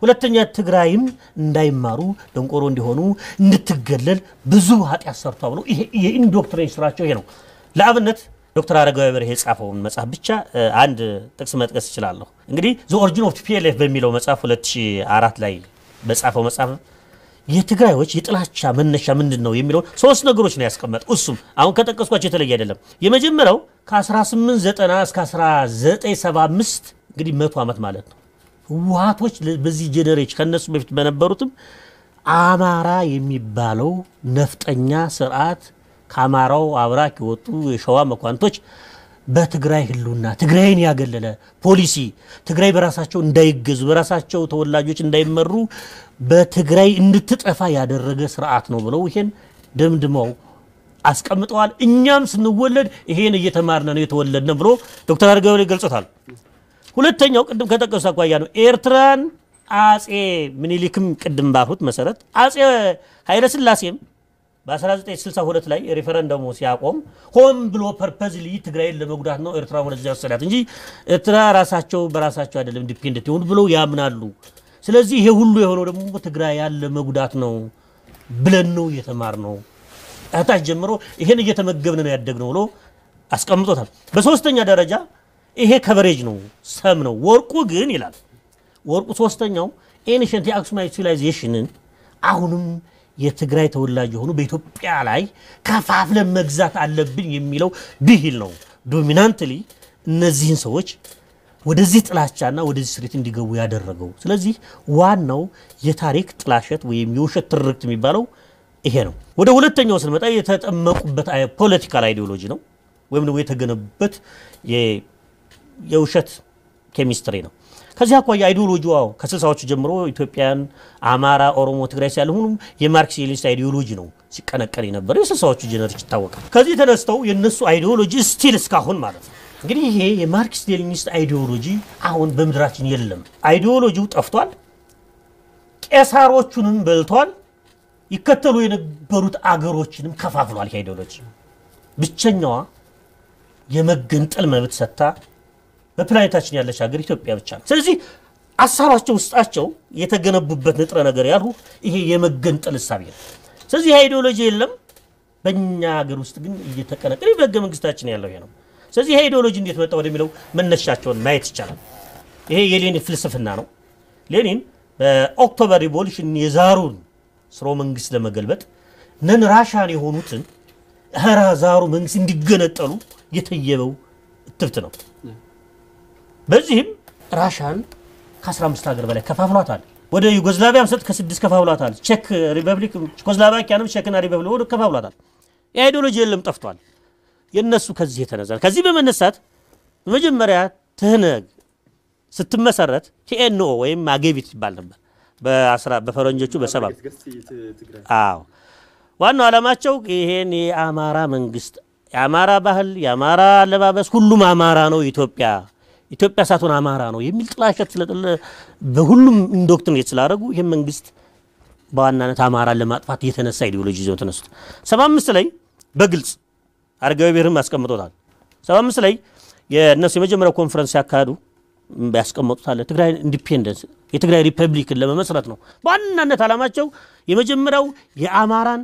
ሁለተኛ ትግራይም እንዳይማሩ ደንቆሮ እንዲሆኑ እንድትገለል ብዙ ኃጢአት ሰርቷ ብሎ ይሄ የኢንዶክትሪን ስራቸው ይሄ ነው። ለአብነት ዶክተር አረጋዊ በርሄ የጻፈውን መጽሐፍ ብቻ አንድ ጥቅስ መጥቀስ እችላለሁ። እንግዲህ ዘ ኦሪጂን ኦፍ ቲፒኤልኤፍ በሚለው መጽሐፍ 2004 ላይ በጻፈው መጽሐፍ የትግራዮች የጥላቻ መነሻ ምንድን ነው የሚለውን ሶስት ነገሮች ነው ያስቀመጠው። እሱም አሁን ከጠቀስኳቸው የተለየ አይደለም። የመጀመሪያው ከ1890 እስከ 1975 እንግዲህ መቶ ዓመት ማለት ነው። ህወሀቶች በዚህ ጄኔሬሽን ከነሱ በፊት በነበሩትም አማራ የሚባለው ነፍጠኛ ስርዓት ከአማራው አብራክ የወጡ የሸዋ መኳንቶች በትግራይ ህልውና ትግራይን ያገለለ ፖሊሲ ትግራይ በራሳቸው እንዳይገዙ በራሳቸው ተወላጆች እንዳይመሩ በትግራይ እንድትጠፋ ያደረገ ስርዓት ነው ብለው ይሄን ደምድመው አስቀምጠዋል። እኛም ስንወለድ ይሄን እየተማርነ ነው የተወለድነ ብሎ ዶክተር አረጋዊ ላይ ገልጾታል። ሁለተኛው ቅድም ከጠቀሱ አኳያ ነው ኤርትራን አጼ ምኒልክም ቅድም ባልሁት መሰረት አጼ ኃይለስላሴም በ1962 ላይ ሬፈረንደሙ ሲያቆም ሆን ብሎ ፐርፐዝሊ ትግራይን ለመጉዳት ነው ኤርትራ ወደዚያ ወሰዳት እንጂ ኤርትራ ራሳቸው በራሳቸው አይደለም ኢንዲፔንደንት የሆኑ ብለው ያምናሉ። ስለዚህ ይሄ ሁሉ የሆነው ደግሞ ትግራይ ያለ መጉዳት ነው ብለን ነው እየተማር ነው እህታች ጀምሮ ይሄን እየተመገብን ነው ያደግነው ብሎ አስቀምጦታል። በሶስተኛ ደረጃ ይሄ ከቨሬጅ ነው ሰም ነው። ወርቁ ግን ይላል ወርቁ ሶስተኛው ኤንሸንት የአክሱማይት ሲቪላይዜሽንን አሁንም የትግራይ ተወላጅ የሆኑ በኢትዮጵያ ላይ ከፋፍለን መግዛት አለብን የሚለው ብሂል ነው ዶሚናንትሊ እነዚህን ሰዎች ወደዚህ ጥላቻና ወደዚህ ስሪት እንዲገቡ ያደረገው። ስለዚህ ዋናው የታሪክ ጥላሸት ወይም የውሸት ትርክት የሚባለው ይሄ ነው። ወደ ሁለተኛው ስንመጣ የተጠመቁበት ፖለቲካል አይዲዮሎጂ ነው ወይም ደግሞ የተገነቡበት የውሸት ኬሚስትሪ ነው። ከዚህ አኳያ አይዲዮሎጂ ዋው ከስልሳዎቹ ጀምሮ ኢትዮጵያን፣ አማራ፣ ኦሮሞ፣ ትግራይ ሲያለ ሁሉም የማርክሲሊስት አይዲዮሎጂ ነው ሲቀነቀን የነበረው የስልሳዎቹ ጀነሬሽን ይታወቃል። ከዚህ ተነስተው የእነሱ አይዲዮሎጂ ስቲል እስካሁን ማለት ነው እንግዲህ ይሄ የማርክስ ሌኒኒስት አይዲዮሎጂ አሁን በምድራችን የለም። አይዲዮሎጂው ጠፍቷል። ቄሳሮቹንም በልቷል። ይከተሉ የነበሩት አገሮችንም ከፋፍሏል። ይሄ አይዲዮሎጂ ብቸኛዋ የመገንጠል መብት ሰጥታ በፕላኔታችን ያለች ሀገር ኢትዮጵያ ብቻ ነው። ስለዚህ አሳባቸው ውስጣቸው የተገነቡበት ንጥረ ነገር ያልሁ ይሄ የመገንጠል እሳቤ ነው። ስለዚህ ይህ አይዲዮሎጂ የለም። በእኛ ሀገር ውስጥ ግን እየተቀነቀነ በህገ መንግስታችን ያለው ይሄ ነው። ስለዚህ ይሄ አይዲዮሎጂ እንዴት መጣ ወደሚለው መነሻቸውን ማየት ይቻላል። ይሄ የሌኒን ፍልስፍና ነው። ሌኒን በኦክቶበር ሪቮሉሽን የዛሩን ስርወ መንግስት ለመገልበጥ ነን ራሻን የሆኑትን ኧረ ዛሩ መንግስት እንዲገነጠሉ የተየበው እትብት ነው። በዚህም ራሻን ከ15 ሀገር በላይ ከፋፍሏታል። ወደ ዩጎዝላቪያም ሰጥ ከስድስት ከፋፍሏታል። ቼክ ሪፐብሊክ ቼኮስሎቫኪያንም ቼክና ሪፐብሊክ ወደ ከፋፍሏታል። የአይዲዮሎጂ የለም ጠፍቷል። የነሱ ከዚህ የተነሳ ከዚህ በመነሳት በመጀመሪያ ትህነግ ስትመሰረት ቲኤንኦ ወይም አጌቢት ይባል ነበር በፈረንጆቹ በሰባ አዎ ዋናው ዓላማቸው ይሄን የአማራ መንግስት የአማራ ባህል የአማራ አለባበስ ሁሉም አማራ ነው ኢትዮጵያ ኢትዮጵያ ሳትሆን አማራ ነው የሚል ጥላሸት ስለጥለ በሁሉም ኢንዶክትሪኔት ስላደረጉ ይህም መንግስት በዋናነት አማራን ለማጥፋት የተነሳ ኢዲዮሎጂ ይዘው ተነሱት። ሰባ አምስት ላይ በግልጽ አረጋዊ ብሔርም ያስቀምጦታል። ሰባ አምስት ላይ የእነሱ የመጀመሪያው ኮንፈረንስ ሲያካሂዱ ያስቀመጡት አለ ትግራይ ኢንዲፔንደንስ የትግራይ ሪፐብሊክን ለመመስረት ነው። በዋናነት ዓላማቸው የመጀመሪያው የአማራን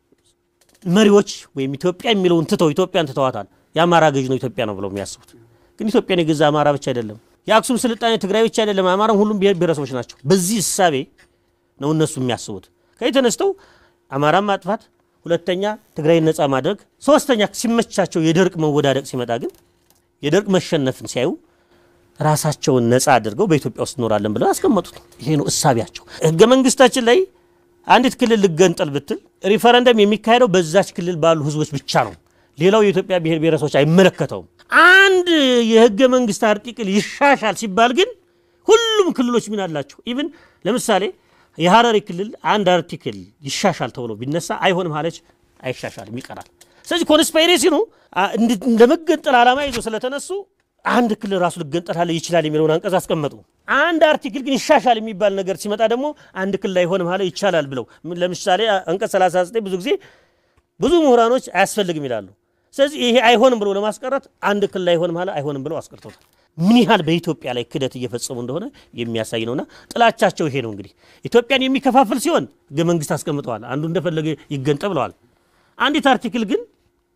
መሪዎች ወይም ኢትዮጵያ የሚለውን ትተው ኢትዮጵያን ትተዋታል። የአማራ ገዥ ነው ኢትዮጵያ ነው ብለው የሚያስቡት ግን ኢትዮጵያን የገዛ አማራ ብቻ አይደለም። የአክሱም ስልጣኔ ትግራይ ብቻ አይደለም። አማራም ሁሉም ብሔር ብሔረሰቦች ናቸው። በዚህ እሳቤ ነው እነሱ የሚያስቡት። ከዚህ ተነስተው አማራን ማጥፋት፣ ሁለተኛ ትግራይን ነፃ ማድረግ፣ ሶስተኛ ሲመቻቸው የደርቅ መወዳደቅ ሲመጣ ግን የደርቅ መሸነፍን ሲያዩ ራሳቸውን ነፃ አድርገው በኢትዮጵያ ውስጥ እኖራለን ብለው ያስቀመጡት ይሄ ነው እሳቢያቸው። ህገ መንግስታችን ላይ አንዲት ክልል ልገንጠል ብትል ሪፈረንደም የሚካሄደው በዛች ክልል ባሉ ህዝቦች ብቻ ነው። ሌላው የኢትዮጵያ ብሔር ብሔረሰቦች አይመለከተውም። አንድ የህገ መንግስት አርቲክል ይሻሻል ሲባል ግን ሁሉም ክልሎች ምን አላቸው? ኢቭን ለምሳሌ የሀረሪ ክልል አንድ አርቲክል ይሻሻል ተብሎ ቢነሳ አይሆንም አለች፣ አይሻሻልም፣ ይቀራል። ስለዚህ ኮንስፓይሬሲ ነው ለመገንጠል ዓላማ ይዞ ስለተነሱ አንድ ክልል ራሱ ልገንጠል ይችላል የሚለውን አንቀጽ አስቀመጡ። አንድ አርቲክል ግን ይሻሻል የሚባል ነገር ሲመጣ ደግሞ አንድ ክልል አይሆንም አለ ይቻላል ብለው ለምሳሌ አንቀጽ 39 ብዙ ጊዜ ብዙ ምሁራኖች አያስፈልግም ይላሉ። ስለዚህ ይሄ አይሆንም ብሎ ለማስቀረት አንድ ክልል አይሆንም አለ አይሆንም ብለው አስቀርቶታል። ምን ያህል በኢትዮጵያ ላይ ክደት እየፈጸሙ እንደሆነ የሚያሳይ ነውና ጥላቻቸው ይሄ ነው። እንግዲህ ኢትዮጵያን የሚከፋፍል ሲሆን ሕገ መንግስት አስቀምጠዋል። አንዱ እንደፈለገ ይገንጠ ብለዋል። አንዲት አርቲክል ግን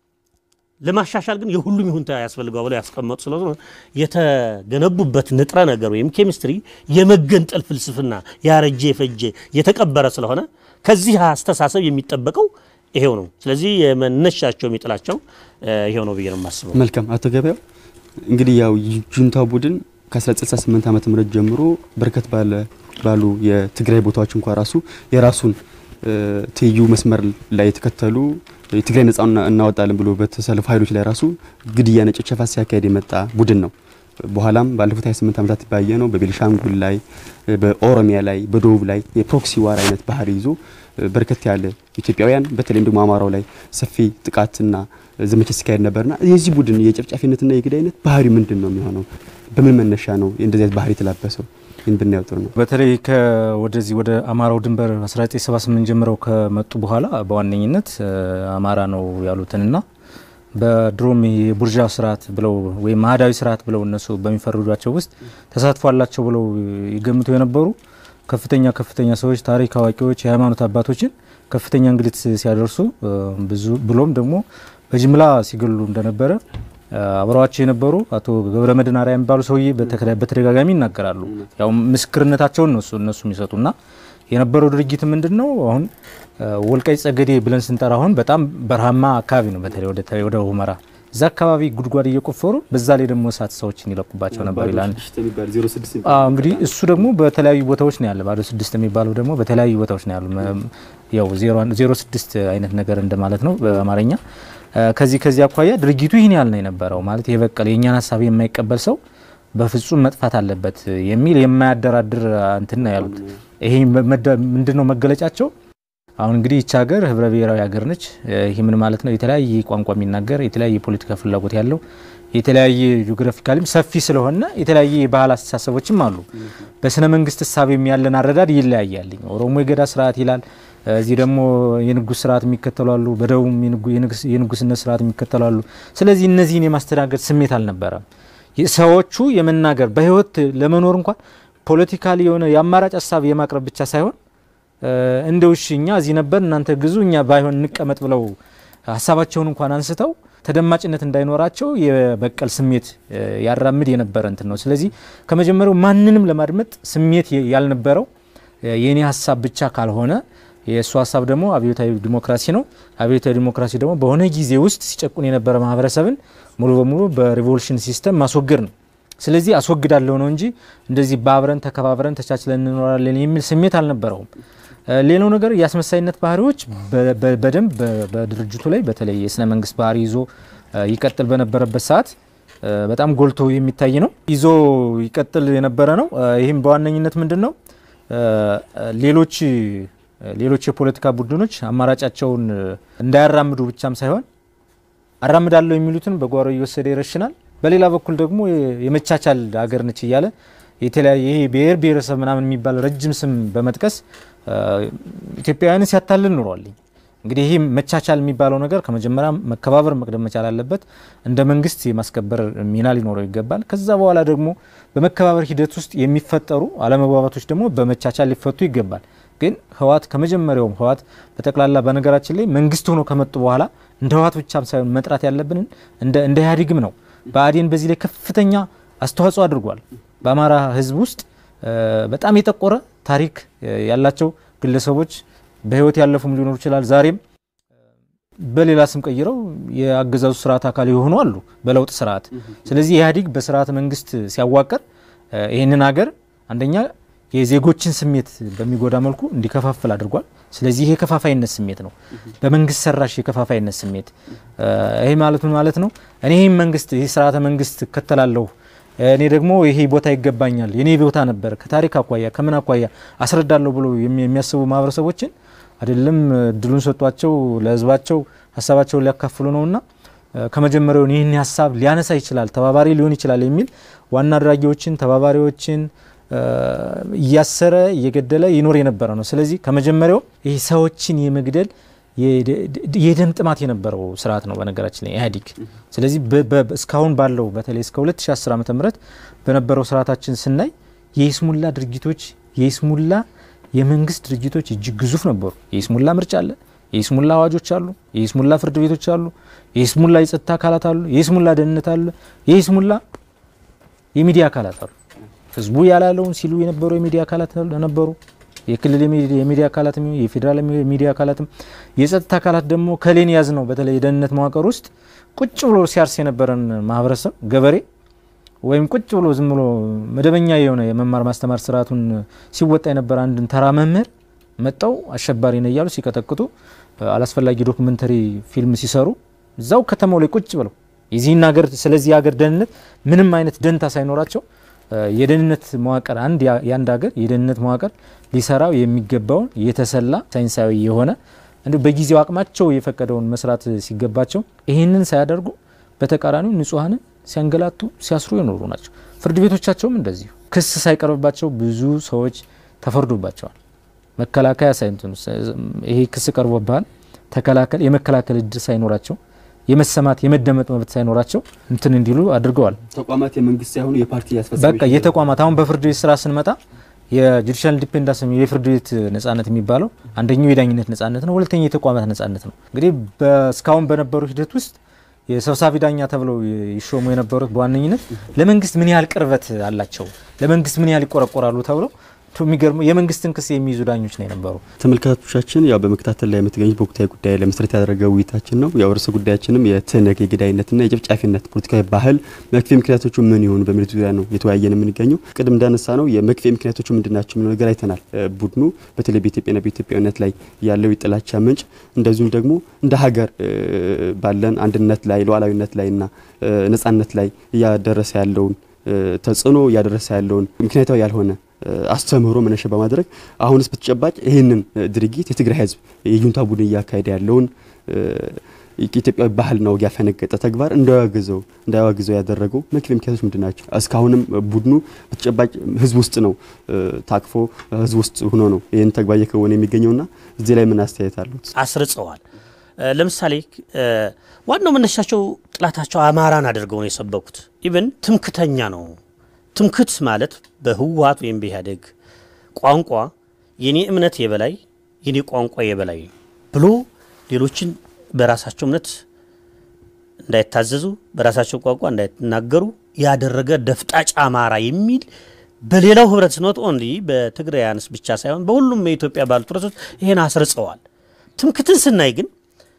ለማሻሻል ግን የሁሉም ይሁንታ ያስፈልገው ብለው ያስቀመጡ ስለሆነ የተገነቡበት ንጥረ ነገር ወይም ኬሚስትሪ የመገንጠል ፍልስፍና ያረጀ የፈጀ የተቀበረ ስለሆነ ከዚህ አስተሳሰብ የሚጠበቀው ይሄው ነው። ስለዚህ የመነሻቸው የሚጥላቸው ይሄው ነው ብዬ ነው የማስበው። መልካም አቶ ገበያው እንግዲህ ያው ጁንታው ቡድን ከ1968 ዓመተ ምህረት ጀምሮ በርከት ባለ ባሉ የትግራይ ቦታዎች እንኳ ራሱ የራሱን ትይዩ መስመር ላይ የተከተሉ የትግራይ ነጻ እናወጣለን ብሎ በተሰለፉ ኃይሎች ላይ ራሱ ግድያና ጭፍጨፋ ሲያካሄድ የመጣ ቡድን ነው። በኋላም ባለፉት 28 ዓመታት ባየ ነው በቤኒሻንጉል ላይ፣ በኦሮሚያ ላይ፣ በደቡብ ላይ የፕሮክሲ ዋር አይነት ባህሪ ይዞ በርከት ያለ ኢትዮጵያውያን በተለይም ደግሞ አማራው ላይ ሰፊ ጥቃትና ዘመቻ ሲካሄድ ነበርና የዚህ ቡድን የጨፍጫፊነትና የግዳይነት ባህሪ ምንድን ነው የሚሆነው? በምን መነሻ ነው እንደዚህ አይነት ባህሪ የተላበሰው? ይህን ብናየው ጥሩ ነው። በተለይ ወደዚህ ወደ አማራው ድንበር 1978 ጀምረው ከመጡ በኋላ በዋነኝነት አማራ ነው ያሉትንና በድሮም የቡርዣ ስርዓት ብለው ወይም ማህዳዊ ስርዓት ብለው እነሱ በሚፈርጇቸው ውስጥ ተሳትፎ አላቸው ብለው ይገምቱ የነበሩ ከፍተኛ ከፍተኛ ሰዎች፣ ታሪክ አዋቂዎች፣ የሃይማኖት አባቶችን ከፍተኛ እንግልት ሲያደርሱ ብዙ ብሎም ደግሞ በጅምላ ሲገሉ እንደነበረ አብረዋቸው የነበሩ አቶ ገብረ መድህን አርአያ የሚባሉ ሰውዬ በተደጋጋሚ ይናገራሉ። ያው ምስክርነታቸውን ነው እነሱ የሚሰጡና የነበረው ድርጊት ምንድን ነው? አሁን ወልቃይት ጠገዴ ብለን ስንጠራ አሁን በጣም በረሃማ አካባቢ ነው። በተለይ ወደ ሁመራ እዛ አካባቢ ጉድጓድ እየቆፈሩ በዛ ላይ ደግሞ እሳት ሰዎችን ይለቁባቸው ነበር ይላል። እንግዲህ እሱ ደግሞ በተለያዩ ቦታዎች ነው ያለ። ባዶ ስድስት የሚባለው ደግሞ በተለያዩ ቦታዎች ነው ያሉ። ያው ዜሮ ስድስት አይነት ነገር እንደማለት ነው በአማርኛ። ከዚህ ከዚህ አኳያ ድርጊቱ ይህን ያህል ነው የነበረው። ማለት የበቀል የእኛን ሀሳብ የማይቀበል ሰው በፍጹም መጥፋት አለበት የሚል የማያደራድር እንትን ነው ያሉት። ይሄ ምንድን ነው መገለጫቸው? አሁን እንግዲህ ይቺ ሀገር ህብረ ብሔራዊ ሀገር ነች። ይህ ምን ማለት ነው? የተለያየ ቋንቋ የሚናገር የተለያየ የፖለቲካ ፍላጎት ያለው የተለያየ ጂኦግራፊካሊም ሰፊ ስለሆነ የተለያየ የባህል አስተሳሰቦችም አሉ። በስነ መንግስት እሳቤም ያለን አረዳድ ይለያያል። ኦሮሞ የገዳ ስርዓት ይላል። እዚህ ደግሞ የንጉስ ስርዓት የሚከተሉ አሉ። በደቡብ የንጉስነት ስርዓት የሚከተሉ አሉ። ስለዚህ እነዚህን የማስተናገድ ስሜት አልነበረም። ሰዎቹ የመናገር በህይወት ለመኖር እንኳን ፖለቲካሊ የሆነ የአማራጭ ሀሳብ የማቅረብ ብቻ ሳይሆን እንደ ውሽ እኛ እዚህ ነበር እናንተ ግዙ እኛ ባይሆን እንቀመጥ ብለው ሀሳባቸውን እንኳን አንስተው ተደማጭነት እንዳይኖራቸው የበቀል ስሜት ያራምድ የነበረ እንትን ነው። ስለዚህ ከመጀመሪያው ማንንም ለማድመጥ ስሜት ያልነበረው የእኔ ሀሳብ ብቻ ካልሆነ የእሱ ሀሳብ ደግሞ አብዮታዊ ዲሞክራሲ ነው። አብዮታዊ ዲሞክራሲ ደግሞ በሆነ ጊዜ ውስጥ ሲጨቁን የነበረ ማህበረሰብን ሙሉ በሙሉ በሪቮሉሽን ሲስተም ማስወገድ ነው። ስለዚህ አስወግዳለሁ ነው እንጂ እንደዚህ በአብረን ተከባብረን ተቻችለን እንኖራለን የሚል ስሜት አልነበረውም። ሌላው ነገር የአስመሳይነት ባህሪዎች በደንብ በድርጅቱ ላይ በተለይ የስነ መንግስት ባህሪ ይዞ ይቀጥል በነበረበት ሰዓት በጣም ጎልቶ የሚታይ ነው። ይዞ ይቀጥል የነበረ ነው። ይህም በዋነኝነት ምንድን ነው ሌሎች ሌሎች የፖለቲካ ቡድኖች አማራጫቸውን እንዳያራምዱ ብቻም ሳይሆን አራምዳለሁ የሚሉትን በጓሮ እየወሰደ ይረሽናል። በሌላ በኩል ደግሞ የመቻቻል ሀገር ነች እያለ የተለያየ ይሄ ብሔር ብሔረሰብ ምናምን የሚባል ረጅም ስም በመጥቀስ ኢትዮጵያውያንን ሲያታልል ኑሯልኝ። እንግዲህ ይህ መቻቻል የሚባለው ነገር ከመጀመሪያ መከባበር መቅደም መቻል አለበት። እንደ መንግስት የማስከበር ሚና ሊኖረው ይገባል። ከዛ በኋላ ደግሞ በመከባበር ሂደት ውስጥ የሚፈጠሩ አለመግባባቶች ደግሞ በመቻቻል ሊፈቱ ይገባል። ግን ህወሓት ከመጀመሪያውም ህወሓት በጠቅላላ በነገራችን ላይ መንግስት ሆኖ ከመጡ በኋላ እንደ ህወሓት ብቻም ሳይሆን መጥራት ያለብንን እንደ ኢህአዴግም ነው። ብአዴን በዚህ ላይ ከፍተኛ አስተዋጽኦ አድርጓል። በአማራ ህዝብ ውስጥ በጣም የጠቆረ ታሪክ ያላቸው ግለሰቦች በህይወት ያለፉም ሊኖሩ ይችላል። ዛሬም በሌላ ስም ቀይረው የአገዛዙ ስርዓት አካል የሆኑ አሉ በለውጥ ስርዓት። ስለዚህ ኢህአዴግ በስርዓተ መንግስት ሲያዋቅር ይህንን ሀገር አንደኛ የዜጎችን ስሜት በሚጎዳ መልኩ እንዲከፋፍል አድርጓል። ስለዚህ ይሄ የከፋፋይነት ስሜት ነው፣ በመንግስት ሰራሽ የከፋፋይነት ስሜት። ይሄ ማለት ምን ማለት ነው? እኔ ይህም መንግስት ይህ ስርዓተ መንግስት እከተላለሁ እኔ ደግሞ ይሄ ቦታ ይገባኛል፣ የኔ ቦታ ነበር፣ ከታሪክ አኳያ ከምን አኳያ አስረዳለሁ ብሎ የሚያስቡ ማህበረሰቦችን አይደለም እድሉን ሰጧቸው ለህዝባቸው ሀሳባቸውን ሊያካፍሉ ነውና ከመጀመሪያውን ይህን ሀሳብ ሊያነሳ ይችላል፣ ተባባሪ ሊሆን ይችላል የሚል ዋና አድራጊዎችን ተባባሪዎችን እያሰረ እየገደለ ይኖር የነበረ ነው። ስለዚህ ከመጀመሪያው ይህ ሰዎችን የመግደል የደም ጥማት የነበረው ስርዓት ነው በነገራችን ላይ ኢህአዴግ። ስለዚህ እስካሁን ባለው በተለይ እስከ 2010 ዓ ም በነበረው ስርዓታችን ስናይ የይስሙላ ድርጊቶች የይስሙላ የመንግስት ድርጅቶች እጅግ ግዙፍ ነበሩ። የይስሙላ ምርጫ አለ፣ የይስሙላ አዋጆች አሉ፣ የይስሙላ ፍርድ ቤቶች አሉ፣ የይስሙላ የጸጥታ አካላት አሉ፣ የይስሙላ ደህንነት አለ፣ የይስሙላ የሚዲያ አካላት አሉ። ህዝቡ ያላለውን ሲሉ የነበሩ የሚዲያ አካላት ነበሩ። የክልል የሚዲያ አካላትም የፌዴራል የሚዲያ አካላትም የጸጥታ አካላት ደግሞ ከሌን ያዝ ነው። በተለይ የደህንነት መዋቅር ውስጥ ቁጭ ብሎ ሲያርስ የነበረን ማህበረሰብ ገበሬ ወይም ቁጭ ብሎ ዝም ብሎ መደበኛ የሆነ የመማር ማስተማር ስርዓቱን ሲወጣ የነበረ አንድን ተራ መምህር መጠው አሸባሪ ነው እያሉ ሲቀጠቅጡ አላስፈላጊ ዶክመንተሪ ፊልም ሲሰሩ እዛው ከተማው ላይ ቁጭ ብለው የዚህን ሀገር ስለዚህ ሀገር ደህንነት ምንም አይነት ደንታ ሳይኖራቸው የደህንነት መዋቅር አንድ የአንድ ሀገር የደህንነት መዋቅር ሊሰራው የሚገባውን የተሰላ ሳይንሳዊ የሆነ እንዲሁ በጊዜው አቅማቸው የፈቀደውን መስራት ሲገባቸው ይህንን ሳያደርጉ በተቃራኒው ንጹሐንን ሲያንገላቱ ሲያስሩ የኖሩ ናቸው። ፍርድ ቤቶቻቸውም እንደዚሁ ክስ ሳይቀርብባቸው ብዙ ሰዎች ተፈርዶባቸዋል። መከላከያ ሳይንትኑ ይሄ ክስ ቀርቦብሃል ተከላከል የመከላከል እድል ሳይኖራቸው የመሰማት የመደመጥ መብት ሳይኖራቸው እንትን እንዲሉ አድርገዋል። ተቋማት የመንግስት ሳይሆኑ የፓርቲ ያስፈጻሚ በቃ የተቋማት አሁን በፍርድ ቤት ስራ ስንመጣ የጁዲሻል ኢንዲፔንዳንስ የፍርድ ቤት ነጻነት የሚባለው አንደኛው የዳኝነት ነጻነት ነው። ሁለተኛው የተቋማት ነጻነት ነው። እንግዲህ እስካሁን በነበሩ ሂደት ውስጥ የሰብሳቢ ዳኛ ተብለው ይሾሙ የነበሩት በዋነኝነት ለመንግስት ምን ያህል ቅርበት አላቸው፣ ለመንግስት ምን ያህል ይቆረቆራሉ ተብለው የሚገርመው የመንግስትን ክስ የሚይዙ ዳኞች ነው የነበሩ። ተመልካቾቻችን ያው በመከታተል ላይ የምትገኙት በወቅታዊ ጉዳይ ላይ መሰረት ያደረገ ውይይታችን ነው። ያው ርዕሰ ጉዳያችንም የትህነግ የገዳይነትና የጨፍጫፊነት ፖለቲካዊ ባህል መክፌ ምክንያቶቹ ምን ይሆኑ በሚሉት ዙሪያ ነው የተወያየን የምንገኘው። ቅድም እንዳነሳ ነው የመክፌ ምክንያቶቹ ምንድን ናቸው የሚለው ነገር አይተናል። ቡድኑ በተለይ በኢትዮጵያና በኢትዮጵያዊነት ላይ ያለው የጥላቻ ምንጭ እንደዚሁም ደግሞ እንደ ሀገር ባለን አንድነት ላይ ሉዓላዊነት ላይና ነጻነት ላይ እያደረሰ ያለውን ተጽዕኖ እያደረሰ ያለውን ምክንያታዊ ያልሆነ አስተምህሮ መነሻ በማድረግ አሁንስ በተጨባጭ ይህንን ድርጊት የትግራይ ሕዝብ የጁንታ ቡድን እያካሄደ ያለውን ኢትዮጵያዊ ባህልና ወግ ያፈነገጠ ተግባር እንዳያወግዘው እንዳያወግዘው ያደረገው መክፌ ምክንያቶች ምንድን ናቸው? እስካሁንም ቡድኑ በተጨባጭ ሕዝብ ውስጥ ነው ታቅፎ ሕዝብ ውስጥ ሆኖ ነው ይህን ተግባር እየከወነ የሚገኘውና እዚህ ላይ ምን አስተያየት አሉት? አስርጸዋል። ለምሳሌ ዋናው መነሻቸው ጥላታቸው አማራን አድርገው ነው የሰበኩት። ኢቨን ትምክተኛ ነው ትምክት ማለት በህወሀት ወይም በኢህአዴግ ቋንቋ የኔ እምነት የበላይ የኔ ቋንቋ የበላይ ብሎ ሌሎችን በራሳቸው እምነት እንዳይታዘዙ በራሳቸው ቋንቋ እንዳይናገሩ ያደረገ ደፍጣጭ አማራ የሚል በሌላው ህብረት ስኖት ኦንሊ በትግራያንስ ብቻ ሳይሆን በሁሉም የኢትዮጵያ ባሉት ህብረቶች ይሄን አስርጸዋል። ትምክትን ስናይ ግን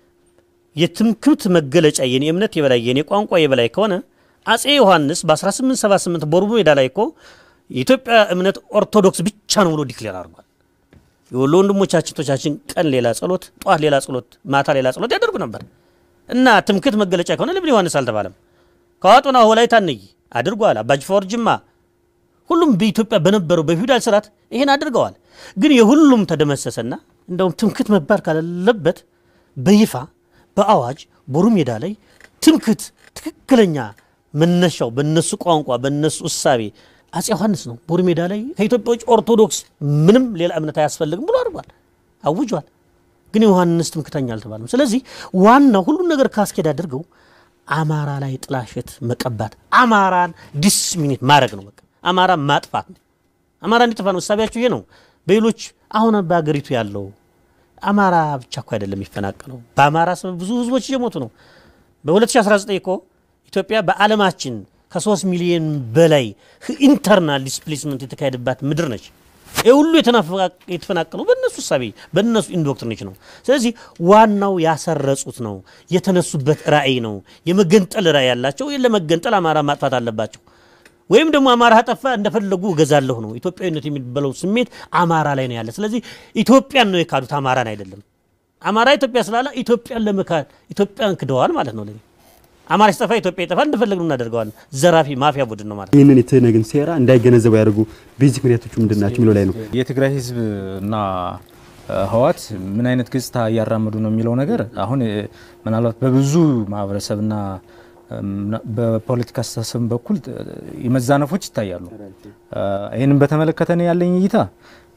የትምክት መገለጫ የኔ እምነት የበላይ የኔ ቋንቋ የበላይ ከሆነ አጼ ዮሐንስ በ1878 ቦርቡ ሜዳ ላይ እኮ የኢትዮጵያ እምነት ኦርቶዶክስ ብቻ ነው ብሎ ዲክሌር አድርጓል። የወሎ ወንድሞቻችን ቶቻችን ቀን ሌላ ጸሎት፣ ጠዋት ሌላ ጸሎት፣ ማታ ሌላ ጸሎት ያደርጉ ነበር እና ትምክት መገለጫ ከሆነ ለምን ዮሐንስ አልተባለም? ከዋጡና ወላይታ ነይ አድርጓል። አባጅፋወር ጅማ፣ ሁሉም በኢትዮጵያ በነበረው በፊውዳል ስርዓት ይሄን አድርገዋል። ግን የሁሉም ተደመሰሰና እንደውም ትምክት መባል ካለበት በይፋ በአዋጅ ቦሩ ሜዳ ላይ ትምክት ትክክለኛ መነሻው በነሱ ቋንቋ በነሱ እሳቤ አጼ ዮሐንስ ነው። ቦሩ ሜዳ ላይ ከኢትዮጵያ ውጭ ኦርቶዶክስ ምንም ሌላ እምነት አያስፈልግም ብሎ አድርጓል፣ አውጇል። ግን ዮሐንስ ትምክተኛ አልተባለም። ስለዚህ ዋናው ሁሉን ነገር ካስኬድ አድርገው አማራ ላይ ጥላሸት መቀባት፣ አማራን ዲስሚኒት ማድረግ ነው። በቃ አማራ ማጥፋት ነው። አማራ እንዲጠፋ ነው እሳቤያቸው ይሄ ነው። በሌሎች አሁን በሀገሪቱ ያለው አማራ ብቻ እኮ አይደለም የሚፈናቀለው፣ በአማራ ሰበብ ብዙ ህዝቦች እየሞቱ ነው። በ2019 እኮ ኢትዮጵያ በዓለማችን ከ3 ሚሊዮን በላይ ኢንተርናል ዲስፕሌስመንት የተካሄደባት ምድር ነች። ይህ ሁሉ የተፈናቀሉ በእነሱ ሳቢ በእነሱ ኢንዶክትሪኔሽን ነው። ስለዚህ ዋናው ያሰረጹት ነው፣ የተነሱበት ራዕይ ነው። የመገንጠል ራዕይ ያላቸው ለመገንጠል አማራ ማጥፋት አለባቸው። ወይም ደግሞ አማራ ጠፋ እንደፈለጉ እገዛለሁ ነው። ኢትዮጵያዊነት የሚባለው ስሜት አማራ ላይ ነው ያለ። ስለዚህ ኢትዮጵያን ነው የካዱት፣ አማራን አይደለም። አማራ ኢትዮጵያ ስላለ ኢትዮጵያን ለመካድ ኢትዮጵያን ክደዋል ማለት ነው። ለኔ አማራ ሲጠፋ ኢትዮጵያ ይጠፋል፣ እንደፈለግን እናደርገዋለን። ዘራፊ ማፊያ ቡድን ነው ማለት ነው። ይህንን የትህነግን ሴራ እንዳይገነዘቡ ያደርጉ ቤዚክ ምክንያቶቹ ምንድን ናቸው የሚለው ላይ ነው። የትግራይ ህዝብ እና ህወሓት ምን አይነት ገጽታ እያራመዱ ነው የሚለው ነገር አሁን ምናልባት በብዙ ማህበረሰብና በፖለቲካ አስተሳሰብ በኩል የመዛነፎች ይታያሉ። ይህንም በተመለከተ ነው ያለኝ እይታ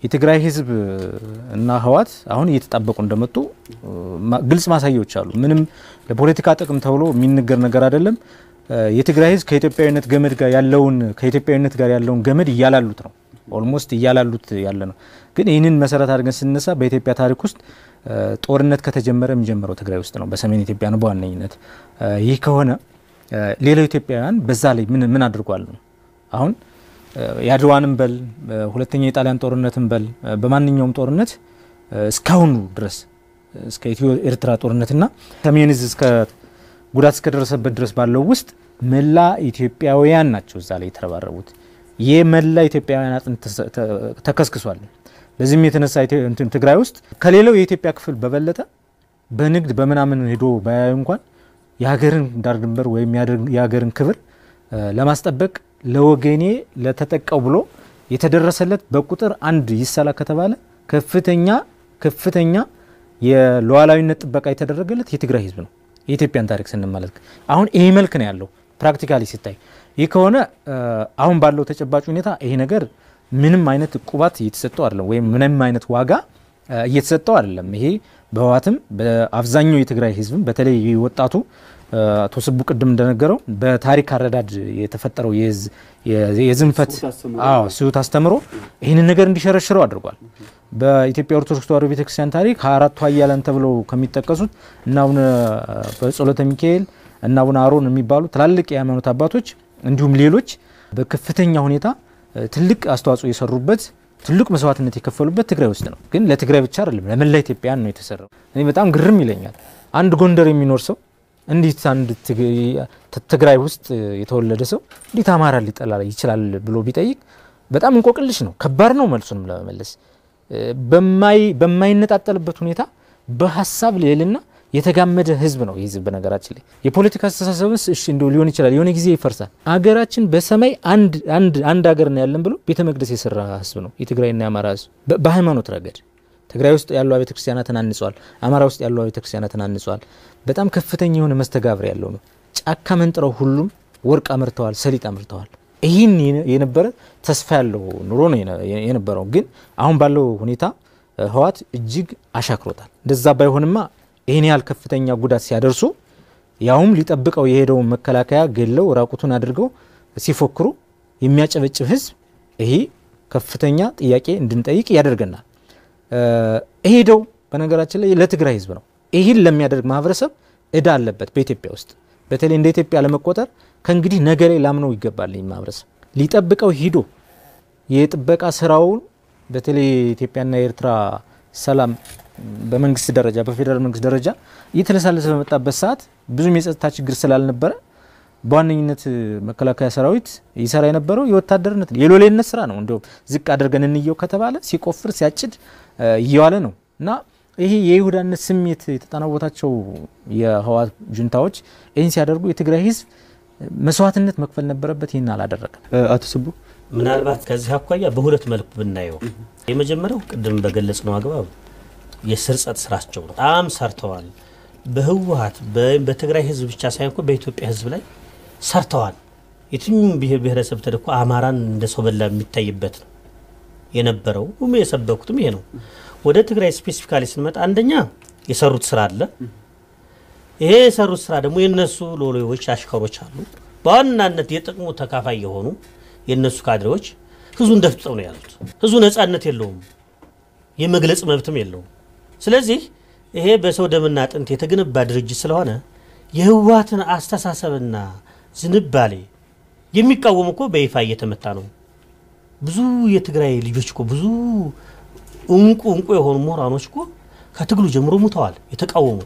የትግራይ ህዝብ እና ህወሓት አሁን እየተጣበቁ እንደመጡ ግልጽ ማሳያዎች አሉ። ምንም ለፖለቲካ ጥቅም ተብሎ የሚነገር ነገር አይደለም። የትግራይ ህዝብ ከኢትዮጵያዊነት ገመድ ጋር ያለውን ከኢትዮጵያዊነት ጋር ያለውን ገመድ እያላሉት ነው። ኦልሞስት እያላሉት ያለ ነው። ግን ይህንን መሰረት አድርገን ስንነሳ በኢትዮጵያ ታሪክ ውስጥ ጦርነት ከተጀመረ የሚጀምረው ትግራይ ውስጥ ነው፣ በሰሜን ኢትዮጵያ ነው በዋነኝነት። ይህ ከሆነ ሌላው ኢትዮጵያውያን በዛ ላይ ምን ምን አድርጓል ነው አሁን የአድዋንም በል ሁለተኛ የጣሊያን ጦርነትን በል በማንኛውም ጦርነት እስካሁኑ ድረስ እስከ ኢትዮ ኤርትራ ጦርነትና ሰሜን ዕዝ እስከ ጉዳት እስከደረሰበት ድረስ ባለው ውስጥ መላ ኢትዮጵያውያን ናቸው እዛ ላይ የተረባረቡት። ይህ መላ ኢትዮጵያውያን አጥንት ተከስክሷል። በዚህም የተነሳ ትግራይ ውስጥ ከሌላው የኢትዮጵያ ክፍል በበለጠ በንግድ በምናምን ሄዶ ባያዩ እንኳን የሀገርን ዳር ድንበር ወይም የሀገርን ክብር ለማስጠበቅ ለወገኔ ለተጠቃው ብሎ የተደረሰለት በቁጥር አንድ ይሰላ ከተባለ ከፍተኛ ከፍተኛ የሉዓላዊነት ጥበቃ የተደረገለት የትግራይ ህዝብ ነው። የኢትዮጵያን ታሪክ ስንመለከት አሁን ይህ መልክ ነው ያለው ፕራክቲካሊ ሲታይ። ይህ ከሆነ አሁን ባለው ተጨባጭ ሁኔታ ይሄ ነገር ምንም አይነት ቁባት እየተሰጠው አይደለም፣ ወይም ምንም አይነት ዋጋ እየተሰጠው አይደለም። ይሄ በህወሓትም በአብዛኛው የትግራይ ህዝብም በተለይ ወጣቱ አቶ ስቡ ቅድም እንደነገረው በታሪክ አረዳድ የተፈጠረው የዝንፈት ስሁት አስተምሮ ይህንን ነገር እንዲሸረሽረው አድርጓል። በኢትዮጵያ ኦርቶዶክስ ተዋሕዶ ቤተክርስቲያን ታሪክ ሀያ አራቱ ኃያላን ተብለው ከሚጠቀሱት እና አቡነ በጸሎተ ሚካኤል እና አቡነ አሮን የሚባሉ ትላልቅ የሃይማኖት አባቶች እንዲሁም ሌሎች በከፍተኛ ሁኔታ ትልቅ አስተዋጽኦ የሰሩበት ትልቅ መስዋዕትነት የከፈሉበት ትግራይ ውስጥ ነው። ግን ለትግራይ ብቻ አይደለም፣ ለመላ ኢትዮጵያን ነው የተሰራው። እኔ በጣም ግርም ይለኛል። አንድ ጎንደር የሚኖር ሰው እንዴት አንድ ትግራይ ውስጥ የተወለደ ሰው እንዴት አማራ ሊጠላ ይችላል ብሎ ቢጠይቅ በጣም እንቆቅልሽ ነው። ከባድ ነው መልሱንም ለመመለስ በማይነጣጠልበት ሁኔታ በሀሳብ ልዕልና የተጋመደ ህዝብ ነው። ይህ ህዝብ በነገራችን ላይ የፖለቲካ አስተሳሰብስ እሺ እንደው ሊሆን ይችላል፣ የሆነ ጊዜ ይፈርሳል። አገራችን በሰማይ አንድ አንድ አንድ ሀገር ነው ያለን ብሎ ቤተ መቅደስ የሰራ ህዝብ ነው የትግራይና የአማራ ህዝብ። በሃይማኖት ረገድ ትግራይ ውስጥ ያሉ ቤተ ክርስቲያናትን አንጿል። አማራ ውስጥ ያሉ ቤተ ክርስቲያናትን አንጿል። በጣም ከፍተኛ የሆነ መስተጋብር ያለው ነው። ጫካ መንጥረው ሁሉም ወርቅ አምርተዋል፣ ሰሊጥ አምርተዋል። ይህን የነበረ ተስፋ ያለው ኑሮ ነው የነበረው። ግን አሁን ባለው ሁኔታ ህወሓት እጅግ አሻክሮታል። እንደዛ ባይሆንማ ይህን ያህል ከፍተኛ ጉዳት ሲያደርሱ ያውም ሊጠብቀው የሄደውን መከላከያ ገለው ራቁቱን አድርገው ሲፎክሩ የሚያጨበጭብ ህዝብ ይሄ ከፍተኛ ጥያቄ እንድንጠይቅ ያደርገናል። ሄደው በነገራችን ላይ ለትግራይ ህዝብ ነው። ይህን ለሚያደርግ ማህበረሰብ እዳ አለበት በኢትዮጵያ ውስጥ በተለይ እንደ ኢትዮጵያ ለመቆጠር ከእንግዲህ ነገ ላይ ላምነው ይገባል። ይህ ማህበረሰብ ሊጠብቀው ሂዶ የጥበቃ ስራውን በተለይ የኢትዮጵያና የኤርትራ ሰላም በመንግስት ደረጃ በፌዴራል መንግስት ደረጃ እየተለሳለሰ በመጣበት ሰዓት ብዙም የጸጥታ ችግር ስላልነበረ በዋነኝነት መከላከያ ሰራዊት ይሰራ የነበረው የወታደርነት የሎሌነት ስራ ነው። እንዲሁም ዝቅ አድርገን እንየው ከተባለ ሲቆፍር ሲያጭድ እየዋለ ነው እና ይሄ የይሁዳነት ስሜት የተጠናወታቸው የህወሓት ጁንታዎች ይህን ሲያደርጉ የትግራይ ህዝብ መስዋዕትነት መክፈል ነበረበት። ይህን አላደረገም። አቶ ስቡ ምናልባት ከዚህ አኳያ በሁለት መልኩ ብናየው የመጀመሪያው ቅድም በገለጽ ነው አግባብ የስርጸት ስራቸው ነው። በጣም ሰርተዋል። በህወሓት በትግራይ ህዝብ ብቻ ሳይሆን በኢትዮጵያ ህዝብ ላይ ሰርተዋል። የትኛውም ብሔር ብሔረሰብ ተደኮ አማራን እንደ ሰው በላ የሚታይበት ነው የነበረው። የሰበኩትም ይሄ ነው። ወደ ትግራይ ስፔሲፊካሊ ስንመጣ አንደኛ የሰሩት ስራ አለ። ይሄ የሰሩት ስራ ደግሞ የነሱ ሎሌዎች፣ አሽከሮች አሉ። በዋናነት የጥቅሙ ተካፋይ የሆኑ የነሱ ካድሬዎች ህዝቡን ደፍጥጠው ነው ያሉት። ህዝቡ ነጻነት የለውም፣ የመግለጽ መብትም የለውም። ስለዚህ ይሄ በሰው ደምና አጥንት የተገነባ ድርጅት ስለሆነ የህወሓትን አስተሳሰብና ዝንባሌ የሚቃወም እኮ በይፋ እየተመታ ነው። ብዙ የትግራይ ልጆች እኮ ብዙ እንቁ እንቁ የሆኑ ምሁራኖች እኮ ከትግሉ ጀምሮ ሙተዋል የተቃወሙት።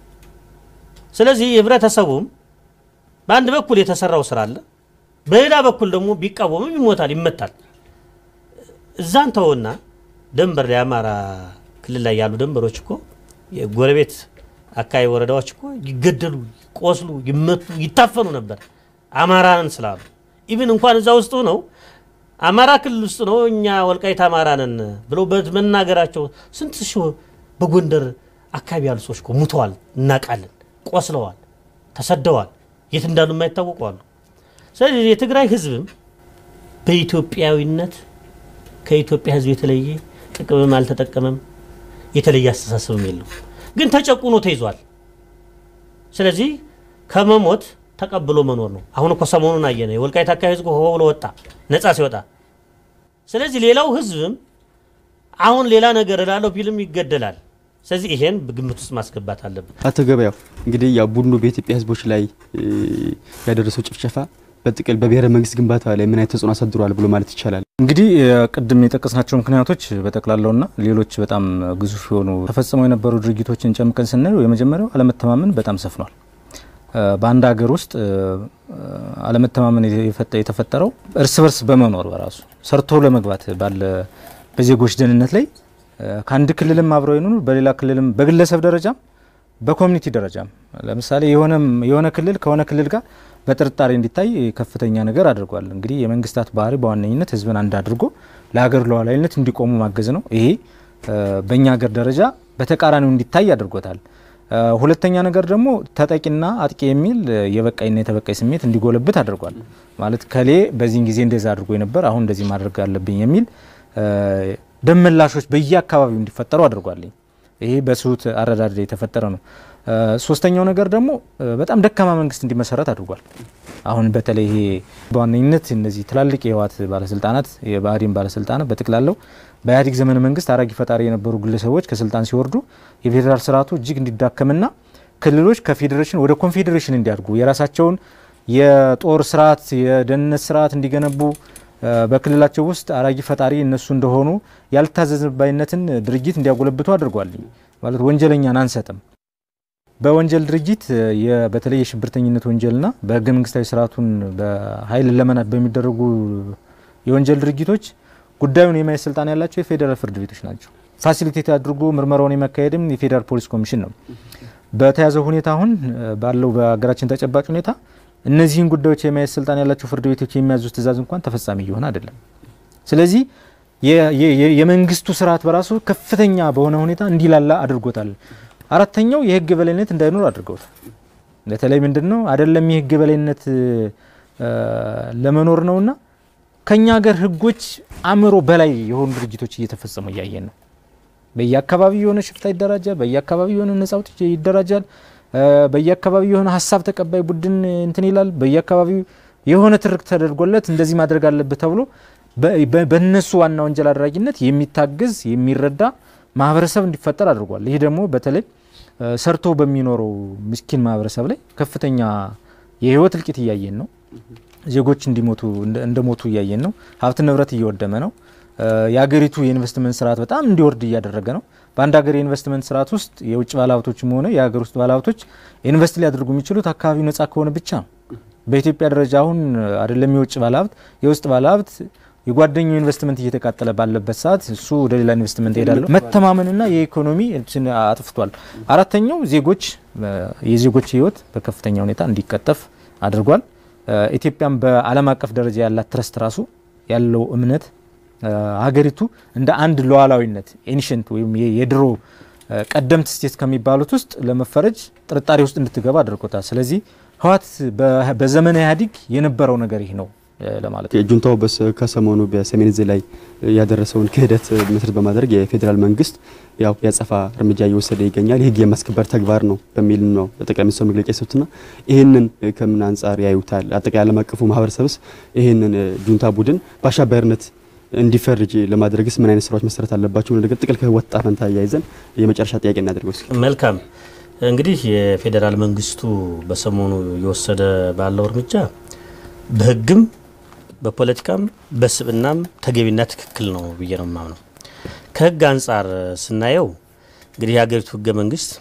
ስለዚህ ህብረተሰቡም በአንድ በኩል የተሰራው ስራ አለ፣ በሌላ በኩል ደግሞ ቢቃወምም ይሞታል፣ ይመታል። እዛን ተውና ደንበር የአማራ ክልል ላይ ያሉ ደንበሮች እኮ የጎረቤት አካባቢ ወረዳዎች እኮ ይገደሉ፣ ይቆስሉ፣ ይመቱ፣ ይታፈኑ ነበር አማራንን ስላሉ ኢቭን እንኳን እዛ ውስጥ ነው አማራ ክልል ውስጥ ነው እኛ ወልቃይት አማራ ነን ብለው መናገራቸው ስንት ሺህ በጎንደር አካባቢ ያሉ ሰዎች እኮ ሙተዋል፣ እናውቃለን፣ ቆስለዋል፣ ተሰደዋል፣ የት እንዳሉ የማይታወቁ አሉ። ስለዚህ የትግራይ ህዝብም በኢትዮጵያዊነት ከኢትዮጵያ ህዝብ የተለየ ጥቅምም አልተጠቀመም፣ የተለየ አስተሳሰብም የለው። ግን ተጨቁኖ ተይዟል። ስለዚህ ከመሞት ተቀብሎ መኖር ነው። አሁን እኮ ሰሞኑን አየነ የወልቃይት አካባቢ ህዝብ ሆ ብሎ ወጣ ነጻ ሲወጣ። ስለዚህ ሌላው ህዝብም አሁን ሌላ ነገር እላለሁ ቢልም ይገደላል። ስለዚህ ይሄን ግምት ውስጥ ማስገባት አለብን። አቶ ገበያው እንግዲህ ያው ቡድኑ በኢትዮጵያ ህዝቦች ላይ ያደረሰው ጭፍጨፋ በጥቅል በብሔረ መንግስት ግንባታ ላይ ምን አይነት ተጽዕኖ አሳድሯል ብሎ ማለት ይቻላል? እንግዲህ ቅድም የጠቀስናቸው ምክንያቶች በጠቅላላውና ሌሎች በጣም ግዙፍ የሆኑ ተፈጽመው የነበሩ ድርጊቶችን ጨምቀን ስናየው የመጀመሪያው አለመተማመን በጣም ሰፍኗል። በአንድ ሀገር ውስጥ አለመተማመን የተፈጠረው እርስ በርስ በመኖር በራሱ ሰርቶ ለመግባት ባለ በዜጎች ደህንነት ላይ ከአንድ ክልልም አብረው ይኑሩ፣ በሌላ ክልልም በግለሰብ ደረጃም በኮሚኒቲ ደረጃም ለምሳሌ የሆነ ክልል ከሆነ ክልል ጋር በጥርጣሬ እንዲታይ ከፍተኛ ነገር አድርጓል። እንግዲህ የመንግስታት ባህሪ በዋነኝነት ህዝብን አንድ አድርጎ ለሀገር ሉዓላዊነት እንዲቆሙ ማገዝ ነው። ይሄ በእኛ ሀገር ደረጃ በተቃራኒው እንዲታይ አድርጎታል። ሁለተኛ ነገር ደግሞ ተጠቂና አጥቂ የሚል የበቃይና የተበቃይ ስሜት እንዲጎለብት አድርጓል። ማለት ከሌ በዚህን ጊዜ እንደዛ አድርጎ ነበር፣ አሁን እንደዚህ ማድረግ አለብኝ የሚል ደመላሾች በየአካባቢው እንዲፈጠሩ አድርጓል። ይሄ በስሁት አረዳድ የተፈጠረ ነው። ሶስተኛው ነገር ደግሞ በጣም ደካማ መንግስት እንዲመሰረት አድርጓል። አሁን በተለይ ይሄ በዋነኝነት እነዚህ ትላልቅ የህወሓት ባለስልጣናት የብአዴን ባለስልጣናት በጠቅላላው በኢህአዴግ ዘመነ መንግስት አራጊ ፈጣሪ የነበሩ ግለሰቦች ከስልጣን ሲወርዱ የፌዴራል ስርዓቱ እጅግ እንዲዳከምና ክልሎች ከፌዴሬሽን ወደ ኮንፌዴሬሽን እንዲያድጉ የራሳቸውን የጦር ስርዓት የደህንነት ስርዓት እንዲገነቡ በክልላቸው ውስጥ አራጊ ፈጣሪ እነሱ እንደሆኑ ያልታዘዝባይነትን ድርጊት እንዲያጎለብቱ አድርጓል። ማለት ወንጀለኛን አንሰጥም። በወንጀል ድርጊት በተለይ የሽብርተኝነት ወንጀልና በህገ መንግስታዊ ስርዓቱን በኃይል ለመናድ በሚደረጉ የወንጀል ድርጊቶች ጉዳዩን የማየት ስልጣን ያላቸው የፌዴራል ፍርድ ቤቶች ናቸው። ፋሲሊቴት አድርጎ ምርመራውን የማካሄድም የፌዴራል ፖሊስ ኮሚሽን ነው። በተያዘው ሁኔታ አሁን ባለው በሀገራችን ተጨባጭ ሁኔታ እነዚህን ጉዳዮች የማየት ስልጣን ያላቸው ፍርድ ቤቶች የሚያዙት ትእዛዝ እንኳን ተፈጻሚ እየሆነ አይደለም። ስለዚህ የመንግስቱ ስርዓት በራሱ ከፍተኛ በሆነ ሁኔታ እንዲላላ አድርጎታል። አራተኛው የህግ በላይነት እንዳይኖር አድርገውታል። በተለይ ምንድን ነው አይደለም የህግ በላይነት ለመኖር ነውና ከኛ ሀገር ህጎች አእምሮ በላይ የሆኑ ድርጊቶች እየተፈጸሙ እያየን ነው። በየአካባቢው የሆነ ሽፍታ ይደራጃል። በየአካባቢው የሆነ ነጻ አውጪ ይደራጃል። በየአካባቢው የሆነ ሀሳብ ተቀባይ ቡድን እንትን ይላል። በየአካባቢው የሆነ ትርክ ተደርጎለት እንደዚህ ማድረግ አለብህ ተብሎ በእነሱ ዋና ወንጀል አድራጊነት የሚታገዝ የሚረዳ ማህበረሰብ እንዲፈጠር አድርጓል። ይህ ደግሞ በተለይ ሰርቶ በሚኖረው ምስኪን ማህበረሰብ ላይ ከፍተኛ የህይወት እልቂት እያየን ነው። ዜጎች እንዲሞቱ እንደሞቱ እያየን ነው። ሀብት ንብረት እየወደመ ነው። የሀገሪቱ የኢንቨስትመንት ስርዓት በጣም እንዲወርድ እያደረገ ነው። በአንድ ሀገር የኢንቨስትመንት ስርዓት ውስጥ የውጭ ባለሀብቶችም ሆነ የሀገር ውስጥ ባለሀብቶች ኢንቨስት ሊያደርጉ የሚችሉት አካባቢው ነጻ ከሆነ ብቻ ነው። በኢትዮጵያ ደረጃ አሁን አይደለም የውጭ ባለሀብት የውስጥ ባለሀብት የጓደኛው ኢንቨስትመንት እየተቃጠለ ባለበት ሰዓት እሱ ወደ ሌላ ኢንቨስትመንት ይሄዳል። መተማመንና የኢኮኖሚ አጥፍቷል። አራተኛው ዜጎች የዜጎች ህይወት በከፍተኛ ሁኔታ እንዲቀጠፍ አድርጓል። ኢትዮጵያም በዓለም አቀፍ ደረጃ ያላት ትረስት ራሱ ያለው እምነት ሀገሪቱ እንደ አንድ ሉዓላዊነት ኤንሽንት ወይም የድሮ ቀደምት ስቴት ከሚባሉት ውስጥ ለመፈረጅ ጥርጣሬ ውስጥ እንድትገባ አድርጎታል። ስለዚህ ህወሓት በዘመነ ኢህአዴግ የነበረው ነገር ይህ ነው ለማለት ነው። ጁንታው ከሰሞኑ በሰሜን እዝ ላይ ያደረሰውን ክህደት መሰረት በማድረግ የፌዴራል መንግስት ያው ያጸፋ እርምጃ እየወሰደ ይገኛል። የህግ የማስከበር ተግባር ነው በሚል ነው ጠቅላይ ሚኒስትሩ መግለጫ የሰጡትና ይህንን ከምን አንጻር ያዩታል? አጠቃላይ ዓለም አቀፉ ማህበረሰብስ ይህንን ጁንታ ቡድን በአሸባሪነት እንዲፈርጅ ለማድረግስ ምን አይነት ስራዎች መሰረት አለባቸው? ነገር ጥቅል ከህወሓት ዕጣ ፈንታ እያይዘን የመጨረሻ ጥያቄ እናደርገው እስኪ። መልካም እንግዲህ የፌዴራል መንግስቱ በሰሞኑ የወሰደ ባለው እርምጃ በህግም በፖለቲካም በስብናም ተገቢና ትክክል ነው ብዬ ነው የማምነው። ከህግ አንጻር ስናየው እንግዲህ የሀገሪቱ ህገ መንግስት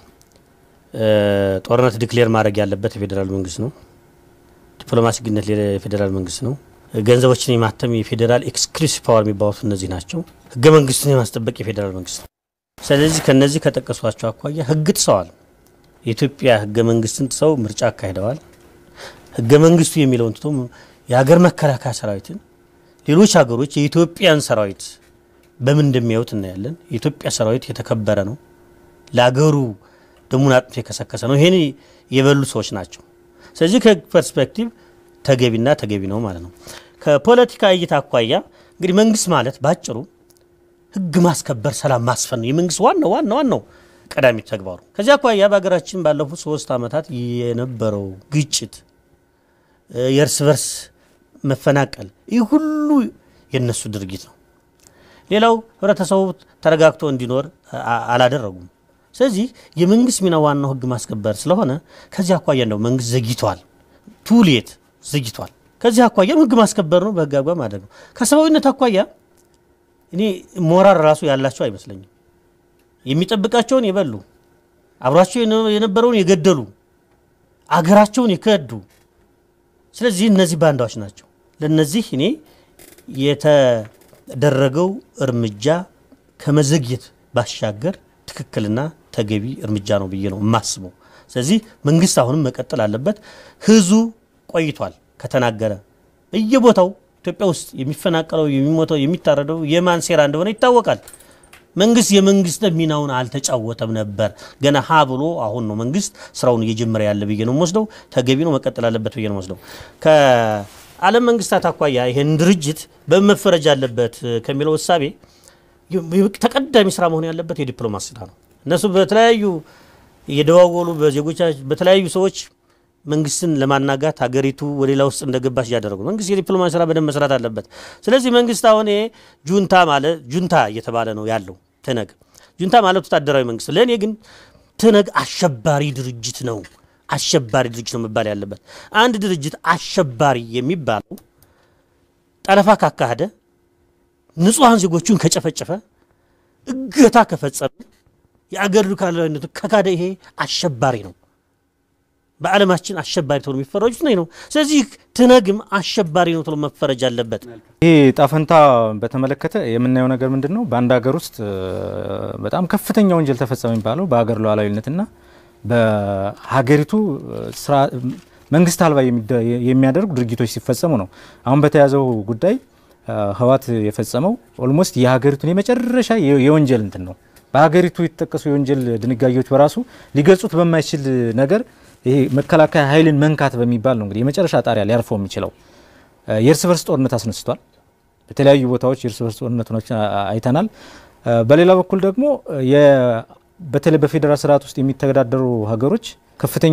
ጦርነት ዲክሌር ማድረግ ያለበት የፌዴራል መንግስት ነው። ዲፕሎማሲ ግንኙነት የፌዴራል መንግስት ነው። ገንዘቦችን የማተም የፌዴራል ኤክስክሉሲቭ ፓወር የሚባሉት እነዚህ ናቸው። ህገ መንግስቱን የማስጠበቅ የፌዴራል መንግስት ነው። ስለዚህ ከነዚህ ከጠቀሷቸው አኳያ ህግ ጥሰዋል። የኢትዮጵያ ህገ መንግስትን ጥሰው ምርጫ አካሂደዋል። ህገ መንግስቱ የሚለውን ትቶ የሀገር መከላከያ ሰራዊትን ሌሎች ሀገሮች የኢትዮጵያን ሰራዊት በምን እንደሚያዩት እናያለን። የኢትዮጵያ ሰራዊት የተከበረ ነው፣ ለሀገሩ ደሙን አጥንቶ የከሰከሰ ነው። ይሄን የበሉ ሰዎች ናቸው። ስለዚህ ከህግ ፐርስፔክቲቭ ተገቢና ተገቢ ነው ማለት ነው። ከፖለቲካ እይታ አኳያ እንግዲህ መንግስት ማለት ባጭሩ ህግ ማስከበር፣ ሰላም ማስፈን ነው የመንግስት ዋናው ዋና ዋናው ቀዳሚ ተግባሩ። ከዚያ አኳያ በሀገራችን ባለፉት ሶስት ዓመታት የነበረው ግጭት፣ የእርስ በርስ መፈናቀል ይህ ሁሉ የነሱ ድርጊት ነው። ሌላው ህብረተሰቡ ተረጋግቶ እንዲኖር አላደረጉም። ስለዚህ የመንግስት ሚና ዋናው ህግ ማስከበር ስለሆነ ከዚህ አኳያ እንደው መንግስት ዘግይቷል፣ ቱሌት ዘግይቷል። ከዚህ አኳያ ህግ ማስከበር ነው፣ በህግ አግባብ ማድረግ ነው። ከሰብአዊነት አኳያ እኔ ሞራል ራሱ ያላቸው አይመስለኝም። የሚጠብቃቸውን የበሉ አብሯቸው የነበረውን የገደሉ አገራቸውን የከዱ ስለዚህ እነዚህ ባንዳዎች ናቸው። ለነዚህ እኔ የተደረገው እርምጃ ከመዘግየት ባሻገር ትክክልና ተገቢ እርምጃ ነው ብዬ ነው የማስበው። ስለዚህ መንግስት አሁንም መቀጠል አለበት። ህዝቡ ቆይቷል ከተናገረ በየቦታው ኢትዮጵያ ውስጥ የሚፈናቀለው የሚሞተው የሚታረደው የማን ሴራ እንደሆነ ይታወቃል። መንግስት የመንግስት ሚናውን አልተጫወተም ነበር። ገና ሀ ብሎ አሁን ነው መንግስት ስራውን እየጀመረ ያለ ብዬ ነው የምወስደው። ተገቢ ነው መቀጠል አለበት ብዬ ነው የምወስደው። ከዓለም መንግስታት አኳያ ይህን ድርጅት በመፈረጅ አለበት ከሚለው እሳቤ ተቀዳሚ ስራ መሆን ያለበት የዲፕሎማሲ ስራ ነው። እነሱ በተለያዩ እየደዋወሉ በዜጎቻ በተለያዩ ሰዎች መንግስትን ለማናጋት ሀገሪቱ ወደ ሌላ ውስጥ እንደገባች እያደረጉ መንግስት የዲፕሎማሲ ስራ በደንብ መስራት አለበት። ስለዚህ መንግስት አሁን ጁንታ ማለት ጁንታ እየተባለ ነው ያለው ትነግ ጁንታ ማለት ወታደራዊ መንግስት። ለእኔ ግን ትነግ አሸባሪ ድርጅት ነው። አሸባሪ ድርጅት ነው መባል ያለበት። አንድ ድርጅት አሸባሪ የሚባለው ጠለፋ ካካሄደ፣ ንጹሐን ዜጎቹን ከጨፈጨፈ፣ እገታ ከፈጸመ፣ የአገር ሉዓላዊነቱ ከካደ ይሄ አሸባሪ ነው። በዓለማችን አሸባሪ ተብሎ የሚፈረጁት ነው ነው። ስለዚህ ትነግም አሸባሪ ነው ተብሎ መፈረጅ አለበት። ይሄ ጣፈንታ በተመለከተ የምናየው ነገር ምንድን ነው? በአንድ ሀገር ውስጥ በጣም ከፍተኛ ወንጀል ተፈጸመ የሚባለው በሀገር ሉዓላዊነትና በሀገሪቱ መንግስት አልባ የሚያደርጉ ድርጊቶች ሲፈጸሙ ነው። አሁን በተያዘው ጉዳይ ህወሓት የፈጸመው ኦልሞስት የሀገሪቱን የመጨረሻ የወንጀል እንትን ነው። በሀገሪቱ የተጠቀሱ የወንጀል ድንጋጌዎች በራሱ ሊገልጹት በማይችል ነገር ይሄ መከላከያ ኃይልን መንካት በሚባል ነው እንግዲህ የመጨረሻ ጣሪያ ሊያርፈው የሚችለው። የእርስ በርስ ጦርነት አስነስቷል። በተለያዩ ቦታዎች የእርስ በርስ ጦርነቶች አይተናል። በሌላ በኩል ደግሞ በተለይ በፌዴራል ስርዓት ውስጥ የሚተዳደሩ ሀገሮች ከፍተኛ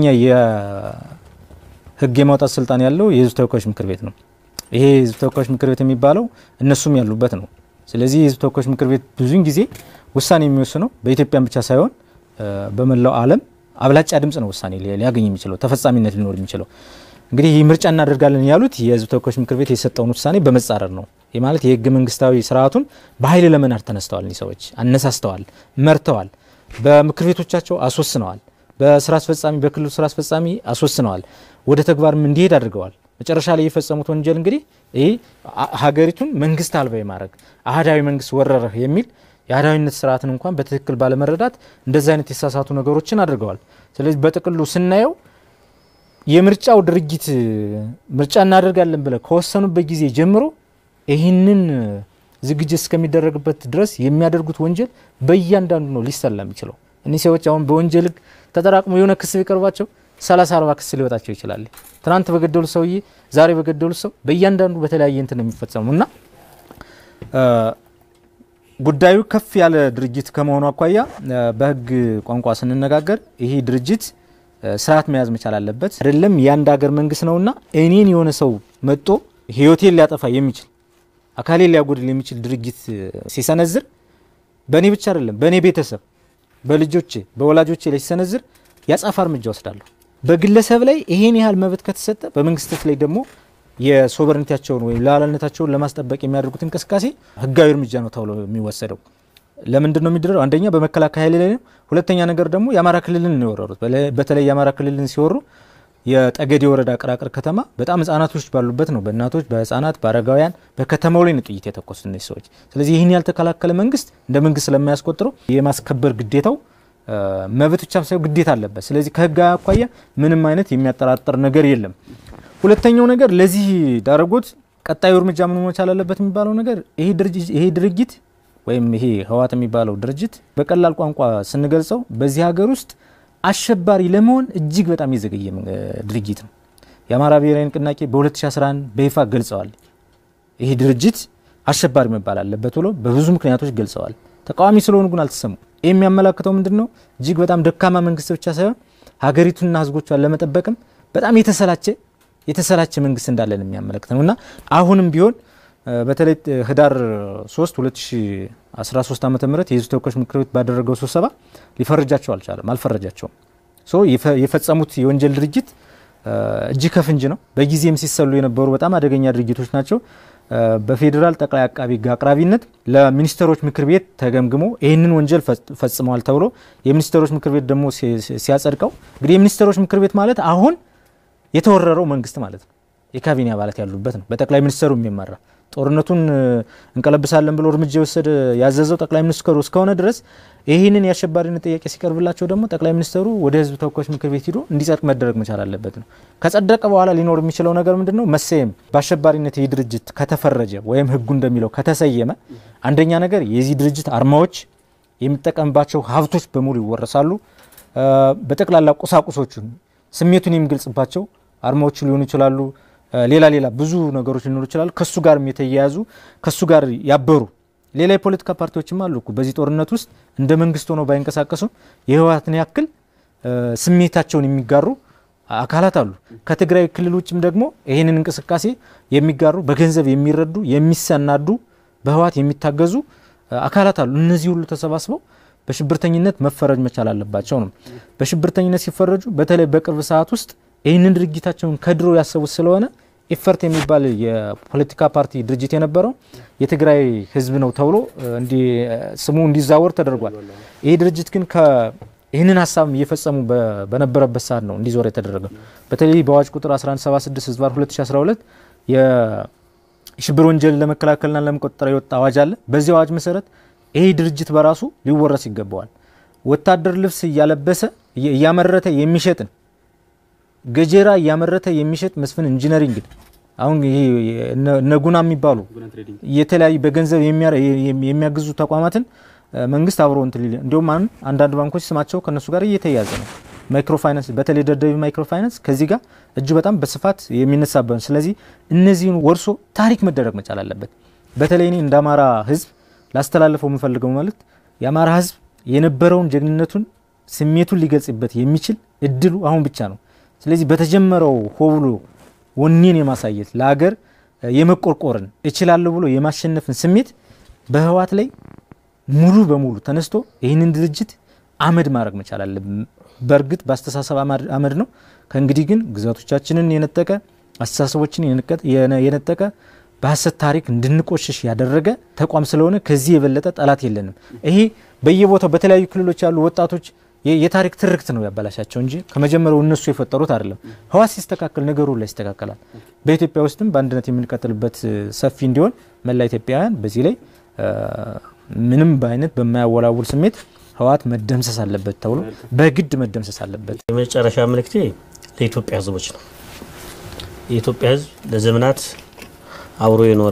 የህግ የማውጣት ስልጣን ያለው የህዝብ ተወካዮች ምክር ቤት ነው። ይሄ የህዝብ ተወካዮች ምክር ቤት የሚባለው እነሱም ያሉበት ነው። ስለዚህ የህዝብ ተወካዮች ምክር ቤት ብዙውን ጊዜ ውሳኔ የሚወስነው በኢትዮጵያን ብቻ ሳይሆን በመላው ዓለም አብላጫ ድምጽ ነው ውሳኔ ሊያገኝ የሚችለው ተፈጻሚነት ሊኖር የሚችለው። እንግዲህ ይህ ምርጫ እናደርጋለን ያሉት የህዝብ ተወካዮች ምክር ቤት የሰጠውን ውሳኔ በመጻረር ነው። ይህ ማለት የህገ መንግስታዊ ስርዓቱን በኃይል ለመናድ ተነስተዋል። እኒህ ሰዎች አነሳስተዋል፣ መርተዋል፣ በምክር ቤቶቻቸው አስወስነዋል፣ በስራ አስፈጻሚ በክልሉ ስራ አስፈጻሚ አስወስነዋል፣ ወደ ተግባርም እንዲሄድ አድርገዋል። መጨረሻ ላይ የፈጸሙት ወንጀል እንግዲህ ይህ ሀገሪቱን መንግስት አልባ የማድረግ አህዳዊ መንግስት ወረረህ የሚል የአህዳዊነት ስርዓትን እንኳን በትክክል ባለመረዳት እንደዚህ አይነት የተሳሳቱ ነገሮችን አድርገዋል። ስለዚህ በጥቅሉ ስናየው የምርጫው ድርጊት ምርጫ እናደርጋለን ብለ ከወሰኑበት ጊዜ ጀምሮ ይህንን ዝግጅት እስከሚደረግበት ድረስ የሚያደርጉት ወንጀል በእያንዳንዱ ነው ሊሰላ የሚችለው። እኒህ ሰዎች አሁን በወንጀል ህግ ተጠራቅሞ የሆነ ክስ ቢቀርባቸው ሰላሳ አርባ ክስ ሊወጣቸው ይችላል። ትናንት በገደሉት ሰውዬ ዛሬ በገደሉት ሰው በእያንዳንዱ በተለያየ እንትን ነው የሚፈጸሙ እና ጉዳዩ ከፍ ያለ ድርጅት ከመሆኑ አኳያ በህግ ቋንቋ ስንነጋገር ይሄ ድርጅት ስርዓት መያዝ መቻል አለበት። አይደለም የአንድ ሀገር መንግስት ነውና እኔን የሆነ ሰው መጦ ህይወቴን ሊያጠፋ የሚችል አካሌን ሊያጎድል የሚችል ድርጊት ሲሰነዝር በእኔ ብቻ አይደለም በእኔ ቤተሰብ፣ በልጆቼ፣ በወላጆቼ ላይ ሲሰነዝር ያጻፋ እርምጃ ወስዳለሁ። በግለሰብ ላይ ይሄን ያህል መብት ከተሰጠ በመንግስታት ላይ ደግሞ የሶቨርኒቲያቸውን ወይም ሉዓላዊነታቸውን ለማስጠበቅ የሚያደርጉት እንቅስቃሴ ህጋዊ እርምጃ ነው ተብሎ የሚወሰደው። ለምንድን ነው የሚደረገው? አንደኛ በመከላከያ ኃይል ላይ ነው። ሁለተኛ ነገር ደግሞ የአማራ ክልልን ነው የወረሩት። በተለይ የአማራ ክልልን ሲወሩ የጠገዴ ወረዳ ቅራቅር ከተማ በጣም ህጻናቶች ባሉበት ነው። በእናቶች በህጻናት በአረጋውያን በከተማው ላይ ነው ጥይት የተኮሱት እነዚህ ሰዎች። ስለዚህ ይህን ያልተከላከለ መንግስት እንደ መንግስት ስለማያስቆጥረው የማስከበር ግዴታው መብት ብቻ ሳይሆን ግዴታ አለበት። ስለዚህ ከህግ አኳያ ምንም አይነት የሚያጠራጥር ነገር የለም። ሁለተኛው ነገር ለዚህ ዳረጎት ቀጣዩ እርምጃ ምን መቻል አለበት የሚባለው ነገር ይሄ ድርጊት ወይም ይሄ ህወሓት የሚባለው ድርጅት በቀላል ቋንቋ ስንገልጸው በዚህ ሀገር ውስጥ አሸባሪ ለመሆን እጅግ በጣም የዘገየ ድርጅት ነው። የአማራ ብሔራዊ ንቅናቄ በ2011 በይፋ ገልጸዋል። ይህ ድርጅት አሸባሪ መባል አለበት ብሎ በብዙ ምክንያቶች ገልጸዋል። ተቃዋሚ ስለሆኑ ግን አልተሰሙ። ይህ የሚያመላክተው ምንድን ነው? እጅግ በጣም ደካማ መንግስት ብቻ ሳይሆን ሀገሪቱንና ህዝቦቿን ለመጠበቅም በጣም የተሰላቸ የተሰላቸ መንግስት እንዳለን የሚያመለክት ነው እና አሁንም ቢሆን በተለይ ህዳር 3 2013 ዓ ም የህዝብ ተወካዮች ምክር ቤት ባደረገው ስብሰባ ሊፈርጃቸው አልቻለም፣ አልፈረጃቸውም። የፈጸሙት የወንጀል ድርጊት እጅ ከፍንጅ ነው። በጊዜም ሲሰሉ የነበሩ በጣም አደገኛ ድርጊቶች ናቸው። በፌዴራል ጠቅላይ አቃቢ ህግ አቅራቢነት ለሚኒስትሮች ምክር ቤት ተገምግሞ ይህንን ወንጀል ፈጽመዋል ተብሎ የሚኒስትሮች ምክር ቤት ደግሞ ሲያጸድቀው እንግዲህ የሚኒስትሮች ምክር ቤት ማለት አሁን የተወረረው መንግስት ማለት ነው። የካቢኔ አባላት ያሉበት ነው። በጠቅላይ ሚኒስትሩ የሚመራ ጦርነቱን እንቀለብሳለን ብሎ እርምጃ የወሰደ ያዘዘው ጠቅላይ ሚኒስትሩ እስከሆነ ድረስ ይህንን የአሸባሪነት ጥያቄ ሲቀርብላቸው ደግሞ ጠቅላይ ሚኒስትሩ ወደ ህዝብ ተወካዮች ምክር ቤት ሂዶ እንዲጸድቅ መደረግ መቻል አለበት ነው። ከጸደቀ በኋላ ሊኖር የሚችለው ነገር ምንድን ነው? መሰየም በአሸባሪነት ይህ ድርጅት ከተፈረጀ ወይም ህጉ እንደሚለው ከተሰየመ አንደኛ ነገር የዚህ ድርጅት አርማዎች የሚጠቀምባቸው ሀብቶች በሙሉ ይወረሳሉ። በጠቅላላ ቁሳቁሶቹን ስሜቱን የሚገልጽባቸው አርማዎቹ ሊሆኑ ይችላሉ። ሌላ ሌላ ብዙ ነገሮች ሊኖሩ ይችላሉ። ከሱ ጋር የተያያዙ ከሱ ጋር ያበሩ ሌላ የፖለቲካ ፓርቲዎችም አሉ እኮ በዚህ ጦርነት ውስጥ እንደ መንግስት ሆነው ባይንቀሳቀሱም የህወሓትን ያክል ስሜታቸውን የሚጋሩ አካላት አሉ። ከትግራይ ክልል ውጭም ደግሞ ይህንን እንቅስቃሴ የሚጋሩ በገንዘብ የሚረዱ የሚሰናዱ በህወሓት የሚታገዙ አካላት አሉ። እነዚህ ሁሉ ተሰባስበው በሽብርተኝነት መፈረጅ መቻል አለባቸው ነው። በሽብርተኝነት ሲፈረጁ በተለይ በቅርብ ሰዓት ውስጥ ይህንን ድርጊታቸውን ከድሮ ያሰቡት ስለሆነ ኢፈርት የሚባል የፖለቲካ ፓርቲ ድርጅት የነበረው የትግራይ ህዝብ ነው ተብሎ ስሙ እንዲዛወር ተደርጓል። ይህ ድርጅት ግን ይህንን ሀሳብ እየፈጸሙ በነበረበት ሰዓት ነው እንዲዞር የተደረገው። በተለይ በአዋጅ ቁጥር 1176 ህዝባር 2012 የሽብር ወንጀልን ለመከላከልና ለመቆጠር የወጣ አዋጅ አለ። በዚህ አዋጅ መሰረት ይህ ድርጅት በራሱ ሊወረስ ይገባዋል። ወታደር ልብስ እያለበሰ እያመረተ የሚሸጥን ገጀራ እያመረተ የሚሸጥ መስፍን ኢንጂነሪንግ አሁን ይሄ እነ ጉና የሚባሉ የተለያዩ በገንዘብ የሚያግዙ ተቋማትን መንግስት አብሮ እንትን ሊል እንዲሁም አንዳንድ ባንኮች ስማቸው ከነሱ ጋር እየተያያዘ ነው። ማይክሮ ፋይናንስ በተለይ ደደቢ ማይክሮ ፋይናንስ ከዚህ ጋር እጅ በጣም በስፋት የሚነሳበት ስለዚህ እነዚህን ወርሶ ታሪክ መደረግ መቻል አለበት። በተለይ እኔ እንደ አማራ ህዝብ ላስተላልፈው የምፈልገው መልእክት የአማራ ህዝብ የነበረውን ጀግንነቱን ስሜቱን ሊገልጽበት የሚችል እድሉ አሁን ብቻ ነው። ስለዚህ በተጀመረው ሆ ብሎ ወኔን የማሳየት ለሀገር የመቆርቆርን እችላለሁ ብሎ የማሸነፍን ስሜት በህወሓት ላይ ሙሉ በሙሉ ተነስቶ ይህንን ድርጅት አመድ ማድረግ መቻል አለብን። በእርግጥ በአስተሳሰብ አመድ ነው። ከእንግዲህ ግን ግዛቶቻችንን የነጠቀ አስተሳሰቦችን የነጠቀ በሀሰት ታሪክ እንድንቆሽሽ ያደረገ ተቋም ስለሆነ ከዚህ የበለጠ ጠላት የለንም። ይሄ በየቦታው በተለያዩ ክልሎች ያሉ ወጣቶች የታሪክ ትርክት ነው ያበላሻቸው እንጂ ከመጀመሪያው እነሱ የፈጠሩት አይደለም። ህወሓት ሲስተካከል ነገሩ ላይ ይስተካከላል። በኢትዮጵያ ውስጥም በአንድነት የምንቀጥልበት ሰፊ እንዲሆን መላ ኢትዮጵያውያን በዚህ ላይ ምንም በአይነት በማያወላውል ስሜት ህወሓት መደምሰስ አለበት ተብሎ በግድ መደምሰስ አለበት። የመጨረሻ መልእክቴ ለኢትዮጵያ ህዝቦች ነው። የኢትዮጵያ ህዝብ ለዘመናት አብሮ የኖረ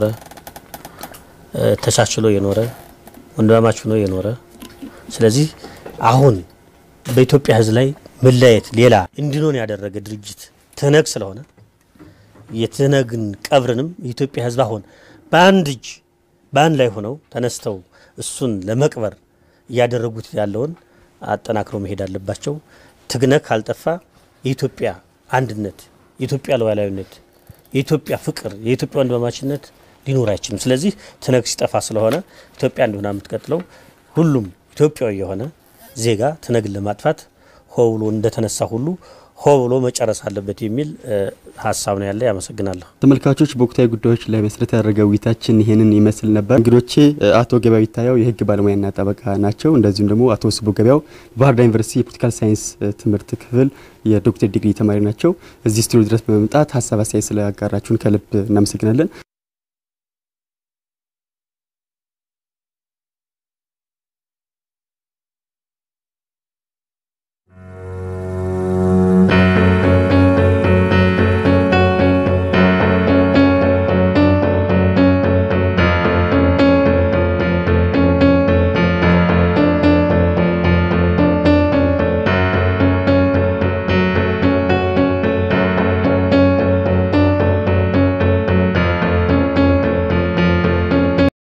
ተቻችሎ የኖረ ወንድማማች ሆኖ የኖረ ስለዚህ አሁን በኢትዮጵያ ህዝብ ላይ መለያየት ሌላ እንዲኖን ያደረገ ድርጅት ትህነግ ስለሆነ የትህነግን ቀብርንም የኢትዮጵያ ህዝብ አሁን በአንድ እጅ በአንድ ላይ ሆነው ተነስተው እሱን ለመቅበር እያደረጉት ያለውን አጠናክረው መሄድ አለባቸው። ትህነግ ካልጠፋ የኢትዮጵያ አንድነት፣ የኢትዮጵያ ሉዓላዊነት፣ የኢትዮጵያ ፍቅር፣ የኢትዮጵያ ወንድማማችነት ሊኖር አይችልም። ስለዚህ ትህነግ ሲጠፋ ስለሆነ ኢትዮጵያ እንደሆነ የምትቀጥለው ሁሉም ኢትዮጵያዊ የሆነ ዜጋ ትህነግን ለማጥፋት ሆ ብሎ እንደተነሳ ሁሉ ሆ ብሎ መጨረስ አለበት የሚል ሀሳብ ነው ያለ። ያመሰግናለሁ። ተመልካቾች በወቅታዊ ጉዳዮች ላይ መሰረት ያደረገ ውይይታችን ይህንን ይመስል ነበር። እንግዶቼ አቶ ገበያው ይታየው የህግ ባለሙያና ጠበቃ ናቸው። እንደዚሁም ደግሞ አቶ ስቡ ገበያው ባህር ዳር ዩኒቨርሲቲ የፖለቲካል ሳይንስ ትምህርት ክፍል የዶክተር ዲግሪ ተማሪ ናቸው። እዚህ ስቱዲዮ ድረስ በመምጣት ሀሳብ አስተያየት ስላጋራችሁን ከልብ እናመሰግናለን።